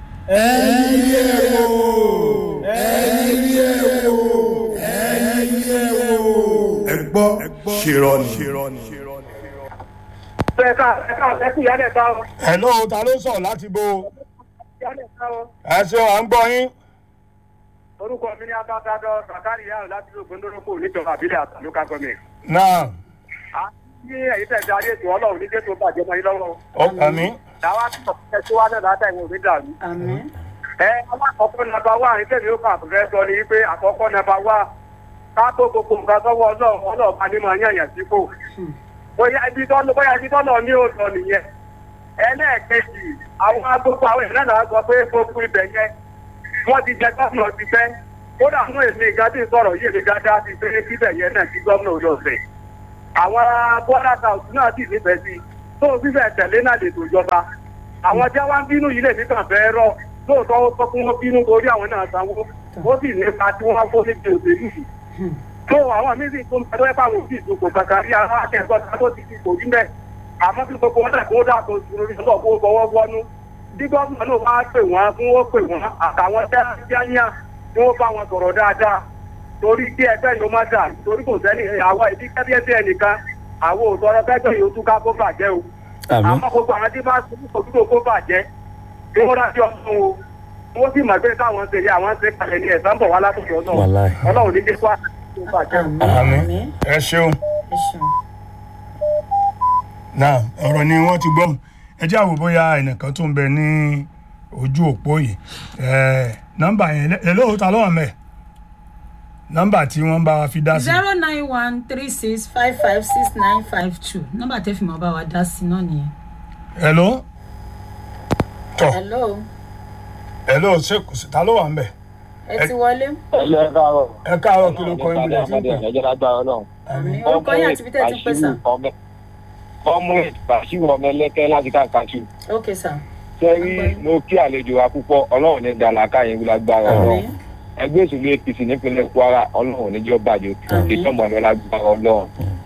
ẹ gbọ́ ṣèrọ̀nì. ẹ̀ka ẹ̀ka ẹ̀kú ìyálẹ̀ ta ọ. hello ta ló sọ̀ láti bo ìyálẹ̀ ta ọ. ẹ ṣeun à ń gbọ́ yín. orúkọ mi ní abáfádọ́ sàkárì yàrá láti ló gbóndórókò níjọba àbílẹ̀ àti local government. náà a ní ẹ̀yìn tẹ̀ darí ètò ọlọ́run ní jésù bàjẹ́ mọ́ yín lọ́wọ́. ọkàn mi làwọn akẹ́kọ̀ọ́ ẹ̀ tí wọ́n náà látà ìwọ̀n òní dàrú. àmín ẹ alákọ̀ọ́kọ́ nàbà wà ní tẹ̀mí ó kà fẹ́ sọ ni pé àkọ́kọ́ nàbà wà ká tó gbogbo nǹkan sọ́wọ́ ọlọ́run ọlọ́ọ̀bá ní máa yànyàn sípò. bóyá ibi tó lọ bóyá ibi tó lọ ní òòtọ́ nìyẹn. ẹlẹ́ẹ̀kejì àwọn agbókò àwọn ìlànà náà sọ pé gbogbo ibẹ̀ yẹn wọ́n ti jẹ gómìnà ti fẹ́. kódà fún èmi ìgbà tí ń sọ̀rọ̀ yìí èmi gádá ti pé kíbẹ̀ yẹn náà kí gómìnà ò lọ fẹ̀. àwọn bọ́dà tàùsù náà sì nífẹ̀ẹ́ sí tó fífẹ̀ tẹ̀lé náà lè tó jọba àwọn tí wọ́n ń bínú yìí lè ní kàn fẹ́ rọ̀ lóòótọ́ ó sọ fún wọn bínú torí àwọn náà sanwó ó sì nípa tí wọ́n fó níbi òṣèlú yìí. tó àwọn míì sì tó ń pẹ́ pàwọn òbí ìdókò kankan rí ara akẹ́kọ̀ọ́ tó ti fi kò rí mẹ́. àmọ́ kí gbogbo wọn náà kó dà tó ju orí ọlọ́ọ̀ kó fọwọ́ wọnú. bí gómìnà náà bá pè wọ́n fún ó pè wọ́n àtàwọn tẹ́lifíà tí wọ́n bá wọn sọ̀rọ̀ dáadáa torí kí ẹgbẹ́ yóò má dà torí kò sẹ́ni àwọn ìdí kẹ́bíẹ́sì ẹnìkan àwọn òtọ́rọ́ kẹ́gbẹ́ yóò tún ká kó bàjẹ́ o. àmín àmọ́ gbogbo àwọn tí bá sọ́kúrò kó bàjẹ́ kí wọ́n dájú ọdún o wọ́n sì mọ̀ pé káwọn ṣe yẹ àwọn ṣe kalẹ̀ ní ẹ̀sán bọ̀ wá látọ̀dọ̀ náà Wàláì. ọlọ́run ní jẹ́ kó àti tó bàjẹ́ o. àmín àmín àmín ẹ ṣeun ẹ ṣeun. náà ọ̀rọ̀ ni wọ́n ti gbọ́ ẹ jẹ́ àwò bóyá ẹnìkan tó ń bẹ ní ojú òpó yìí ẹ nọ́mbà yẹn ẹ lóò ta lọ́wọ́ mẹ́ nọ́mbà tí wọ́n bá wa fi dá sí zero nine one three six five five six nine five two nọ́mbà tẹ́ fi mọ́ bá wa dá sí náà nìyẹn. ẹ ló tọ hello ẹ ló ṣe ta ló wà ń bẹ ẹ ti wọlé. ẹlẹ káàárọ̀ ẹ káàárọ̀ kí ló kọ ibi rẹ tí ń pè ẹjẹ lágbára Ọlọ́run. àmín orúkọ yín àti ibi tẹ́ ẹ ti pè sà. ọmọ ìbàṣírò ọmọ ẹlẹkẹ láti káàkiri ok sà. sẹrí mo kí àlejò wa púpọ̀ Ọlọ́run ní dàlákà yẹn lágbára Ọlọ́run àmín ẹgbẹ́ òṣèlú APC nípínlẹ̀ Kwara Ọlọ́run níjọ bàjẹ́ Àmín. ìjọba ọmọ lágbára Ọlọ́run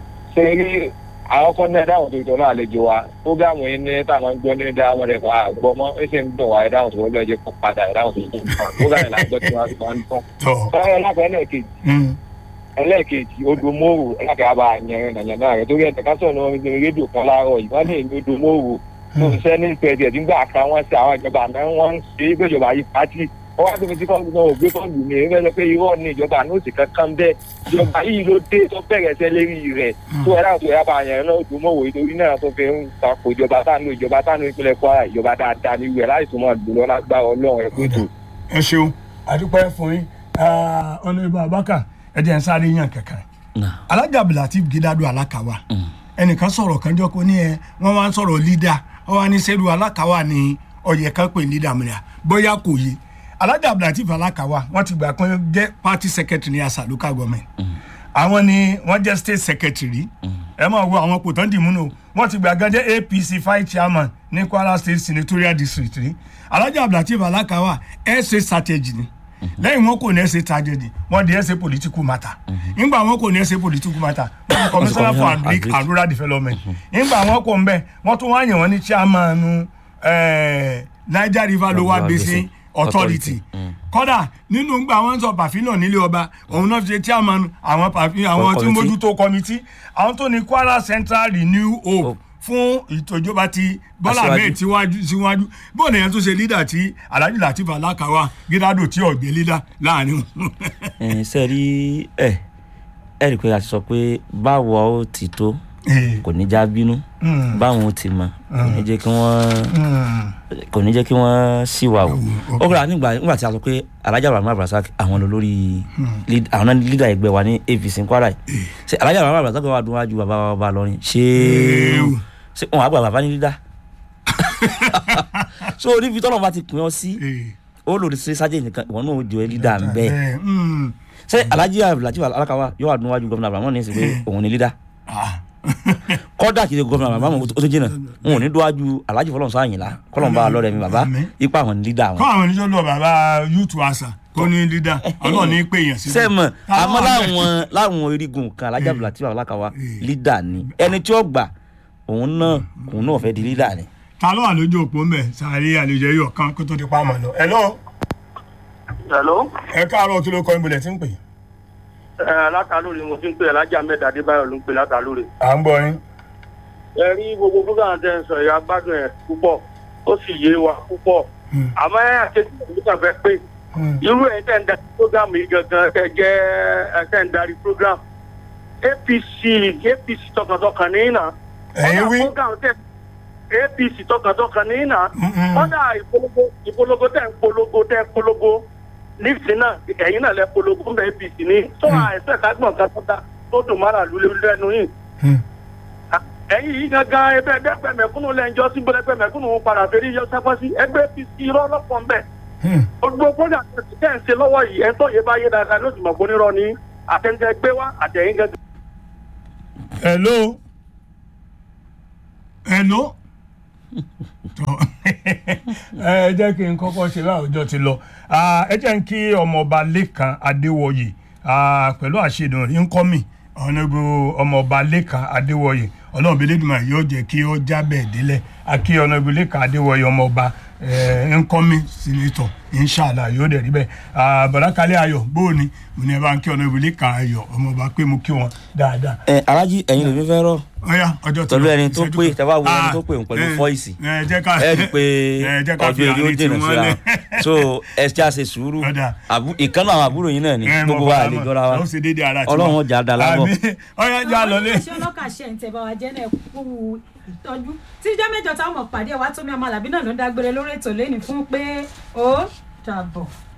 sẹrí àwọn kan náà dáhùn tó ìtọ́nà àlejò wa fúgàmù yín ní táwọn ń gbọ́ ní dáhùn rẹ̀ kọ́ àgbọ̀ mọ́ ẹ sì ń dùn wá ẹ̀dáhùn tó wọlé ẹ̀jẹ̀ kó padà ẹ̀dáhùn tó tó fúgàmù làgbọ́ tí wọ́n ti máa ń tán. tọ sọ́yọ́ lápẹ́ ẹlẹ́ẹ̀kejì mm, ẹlẹ́ẹ̀kejì odòmóòrò ẹlẹ́kẹ̀ẹ́ bá yẹn nàyànná rẹ̀ torí ẹ̀ka ká sọ̀rọ̀ lórí rédíò kan láàárọ̀ yìí wọ́n lè ní odòmóòrò tó ń ṣẹ́ ní pẹ̀lú nígbà kan wọ́n ṣe àwọn ìjọba àná wọ́n ń ṣe é gbèjọba yìí pátì wọ́n wá tóbi tí kọ́ńtù náà ò gbé kọ́ńtù ní èyí fẹ́ sọ pé irọ́ ní ìjọba àná òsì kankan bẹ́ẹ̀ ìjọba yìí ló dé tó bẹ̀rẹ̀ ṣẹ́ lérí rẹ̀ tó ẹ̀rá tó yá bá yẹn náà odòmóòrò nítorí náà tó fi ń takò ìjọba tánu ìjọba tánu ìpínlẹ̀ Kwara ìjọba dáadáa ní ìwẹ̀ láì tó máa dùn lọ lágbára Ọlọ́run ẹ̀ pé tó. ẹ ṣeun àdúpẹ́ fún yín ọ̀nà ìbá abáka ẹ jẹ́ ń sáré yàn kankan náà alájà abdulateef gidado alakawa ẹnìkan sọ̀rọ̀ kan jọ kó ní ẹ wọ́n wá ń sọ̀rọ̀ lídà wọ́n wá ní sẹ́rù alakawa ní ọ̀yẹ̀ kan pè ní dàmúlẹ̀ bóyá kò yé alájà abdulateef alakawa wọ́n ti gbà pé jẹ́ party secretary ní asa local government àwọn ni wọ́n jẹ́ state secretary ẹ máa wo àwọn kò tán dì múnú wọ́n ti gbà gan jẹ́ apc five chairman ní kwara state senatorial district rí alájà abdulateef alakawa ẹ ṣe strategy ni lẹ́yìn wọn kò ní ẹ ṣe tragedy wọ́n di ẹ ṣe political matter nígbà wọn kò ní ẹ ṣe political matter wọ́n di commissioner for agric Agric. and rural development nígbà wọn kò ń bẹ wọ́n tún wá yàn wọ́n ní chairman eh, niger river lower Lower basin Basin authority Authority. Mm. kódà nínú gbà wọn sọ pàfínà nílé ọba òun náà fi ṣe chairman àwọn pàfínà àwọn tí committee. mójútó committee àwọn tó ní kwara central renew hope Hope. fún ìtòjọba ti bọ́lá Aṣíwájú. ahmed síwájú síwájú bóun nìyẹn tó ṣe lídà tí alhaji latif alakawa gídádò tí ọ̀gbẹ́ lídà láàrin wọn. ẹ ṣe rí ẹ ẹ rí i pé a ti sọ pé báwo ó ti tó Eh, kò ní já bínú mm, báwọn ó ti mọ kò ní jẹ́ kí wọ́n mm, kò ní jẹ́ kí wọ́n sì wà o ok. ó kọ́ra nígbà nígbà tí a sọ pé alájà rahman abdulrasaq àwọn ló lórí lead- àwọn náà lídà ẹgbẹ́ wa ní apc ní kwara yìí ṣe alájà rahman abdulrasaq wà dún wájú bàbá wa bá lọrin ṣé Ew. ṣé wọn àgbà bàbá ní lídà so níbi tọ́lọ́ bá ti pín ọ sí eh, ó lòdì sí sájẹ́ nìkan ìwọ náà ó jẹ́ lídà ń bẹ́ẹ̀ eh, mm, ṣé alájí abdulrasaq alakawa yóò wà dún wájú gómìnà abrahamu ní ìsìn pé òun ní lídà ah, kọ́dà kìí ṣe gómìnà abrahamu ó tó jìnnà wọn ò ní dúwájú alájí fọlọ́nsọ àyìnlá kọ́lọ́mbà lọ́rẹ̀ mi bàbá Àmín. ipa àwọn ní lídà wọn. kọ́ àwọn oníṣẹ́ lọ bàbá yúùtù àṣà tó ní lídà ọlọ́ọ̀ ní pé èèyàn sí. sẹ́mọ̀ àmọ́ láwọn láwọn erigun kan alájà abdulrasaq alákawa lídà ni ẹni tí ó gbà òun náà òun náà fẹ́ di lídà ni. ta ló wà lójú òpó mbẹ sáré àlejò yìí ọ̀kan kó tó di pa àmọ́ lọ. ẹ lọ hello ẹ káàárọ̀ kí ló kọ́ ibùdó tí ń pè. ẹ látàlórí mo ti ń pè alájà mẹ́ta adébáyọ̀ ló ń pè látàlórí. à ń gbọ́ yín. ẹ rí gbogbo program tẹ́ ń sọ ìyá gbádùn ẹ̀ púpọ̀ ó sì yé wa púpọ̀ Hmm. àmọ́ ẹ àkejì ìlú kan fẹ́ pé Hmm. irú ẹ̀ tẹ́ ń darí program yìí gangan tẹ́ jẹ́ ẹ tẹ́ ń darí program apc apc tọkàntọkàn ní ìnà ẹ̀yin wí. program tẹ́ apc tọkàntọkàn ní ìnà Mm-mm. kọ́dà ìpolongo ìpolongo tẹ̀ ń polongo tẹ̀ ń polongo nísìnyí náà ẹ̀yìn náà lẹ polongo ń bẹ apc ní tó àìsàn kágbọ̀n kan tó dá tó dùn mára lulẹ̀ lẹ́nu yìí Hmm. ẹ̀yin yìí gangan ẹgbẹ́ ẹgbẹ́ mẹ̀kúnnù lẹ́njọ́ sí gbọ́dọ̀ ẹgbẹ́ mẹ̀kúnnù ń padà fẹ́rí yọ sápá sí ẹgbẹ́ apc irọ́ lọ́pọ̀ ń bẹ̀ Hmm. gbogbo kódà tẹ̀ ń ṣe lọ́wọ́ yìí ẹ̀ ń tọ́ yé bá yé dáadáa ló sì mọ̀ fún nírọ̀ ní àtẹ̀ǹtẹ̀ gbé wá àtẹ̀yìn gangan. hello hello tọ ẹ jẹ́ kí n kọ́kọ́ ṣe láwùjọ ti lọ Ah, ẹ jẹ́ n kí ọmọọba lẹ́kan adéwọ̀yè ah, pẹ̀lú àṣedùn ńkọ́mì ọ̀nàbù ọmọọba lẹ́kan adéwọ̀yè ọlọ́run bílédùmá yóò jẹ́ kí ó jábẹ̀ délẹ̀ akí ọ̀nàbù lẹ́kan adéwọ̀yè ọmọọba ńkọ́mì sínétọ̀ inṣàlá yóò dẹ̀ rí bẹ́ẹ̀ Ah, bọ̀dá kalẹ̀ ayọ̀ bóòni mo ní ẹ bá ń kí ọ̀nàbù lẹ́kan ayọ̀ ọmọọba pé mo kí wọn dáadáa ẹ alájí ẹ̀yin lèmi fẹ́ rọ̀ ọyá ọjọ́ ti Pẹ̀lú lọ, ẹni tó ìṣẹ́jú pé, kan. tẹ́ bá wo ẹni Ah, tó pè òun pẹ̀lú ẹ, voice. ẹ jẹ́ ká ẹ rí i pé ẹ jẹ́ ká fi ọjọ́ eré ó àárín dènà tiwọn síra lẹ̀. so ẹ ṣe àṣe sùúrù Ọ̀dà. Àbú- ìkànnì àwọn àbúrò yín náà ni ẹ, mo gbogbo wa fara lè mọ́. jọra wa ó ṣe déédéé ara tiwa. ọlọ́run ọjà dá lábọ̀ Àmín. ọyá já lọ lé. ṣé ọlọ́kà ṣe ń tẹ̀ bá wa jẹ́ náà kú ìtọ́jú tíjọ́ mẹ́jọ táwọn mọ̀ pàdé ẹ̀ wá tómi ọmọ àlàbí náà ló ń dágbére lórí ètò lẹ́nìí fún pé ó dàbọ̀.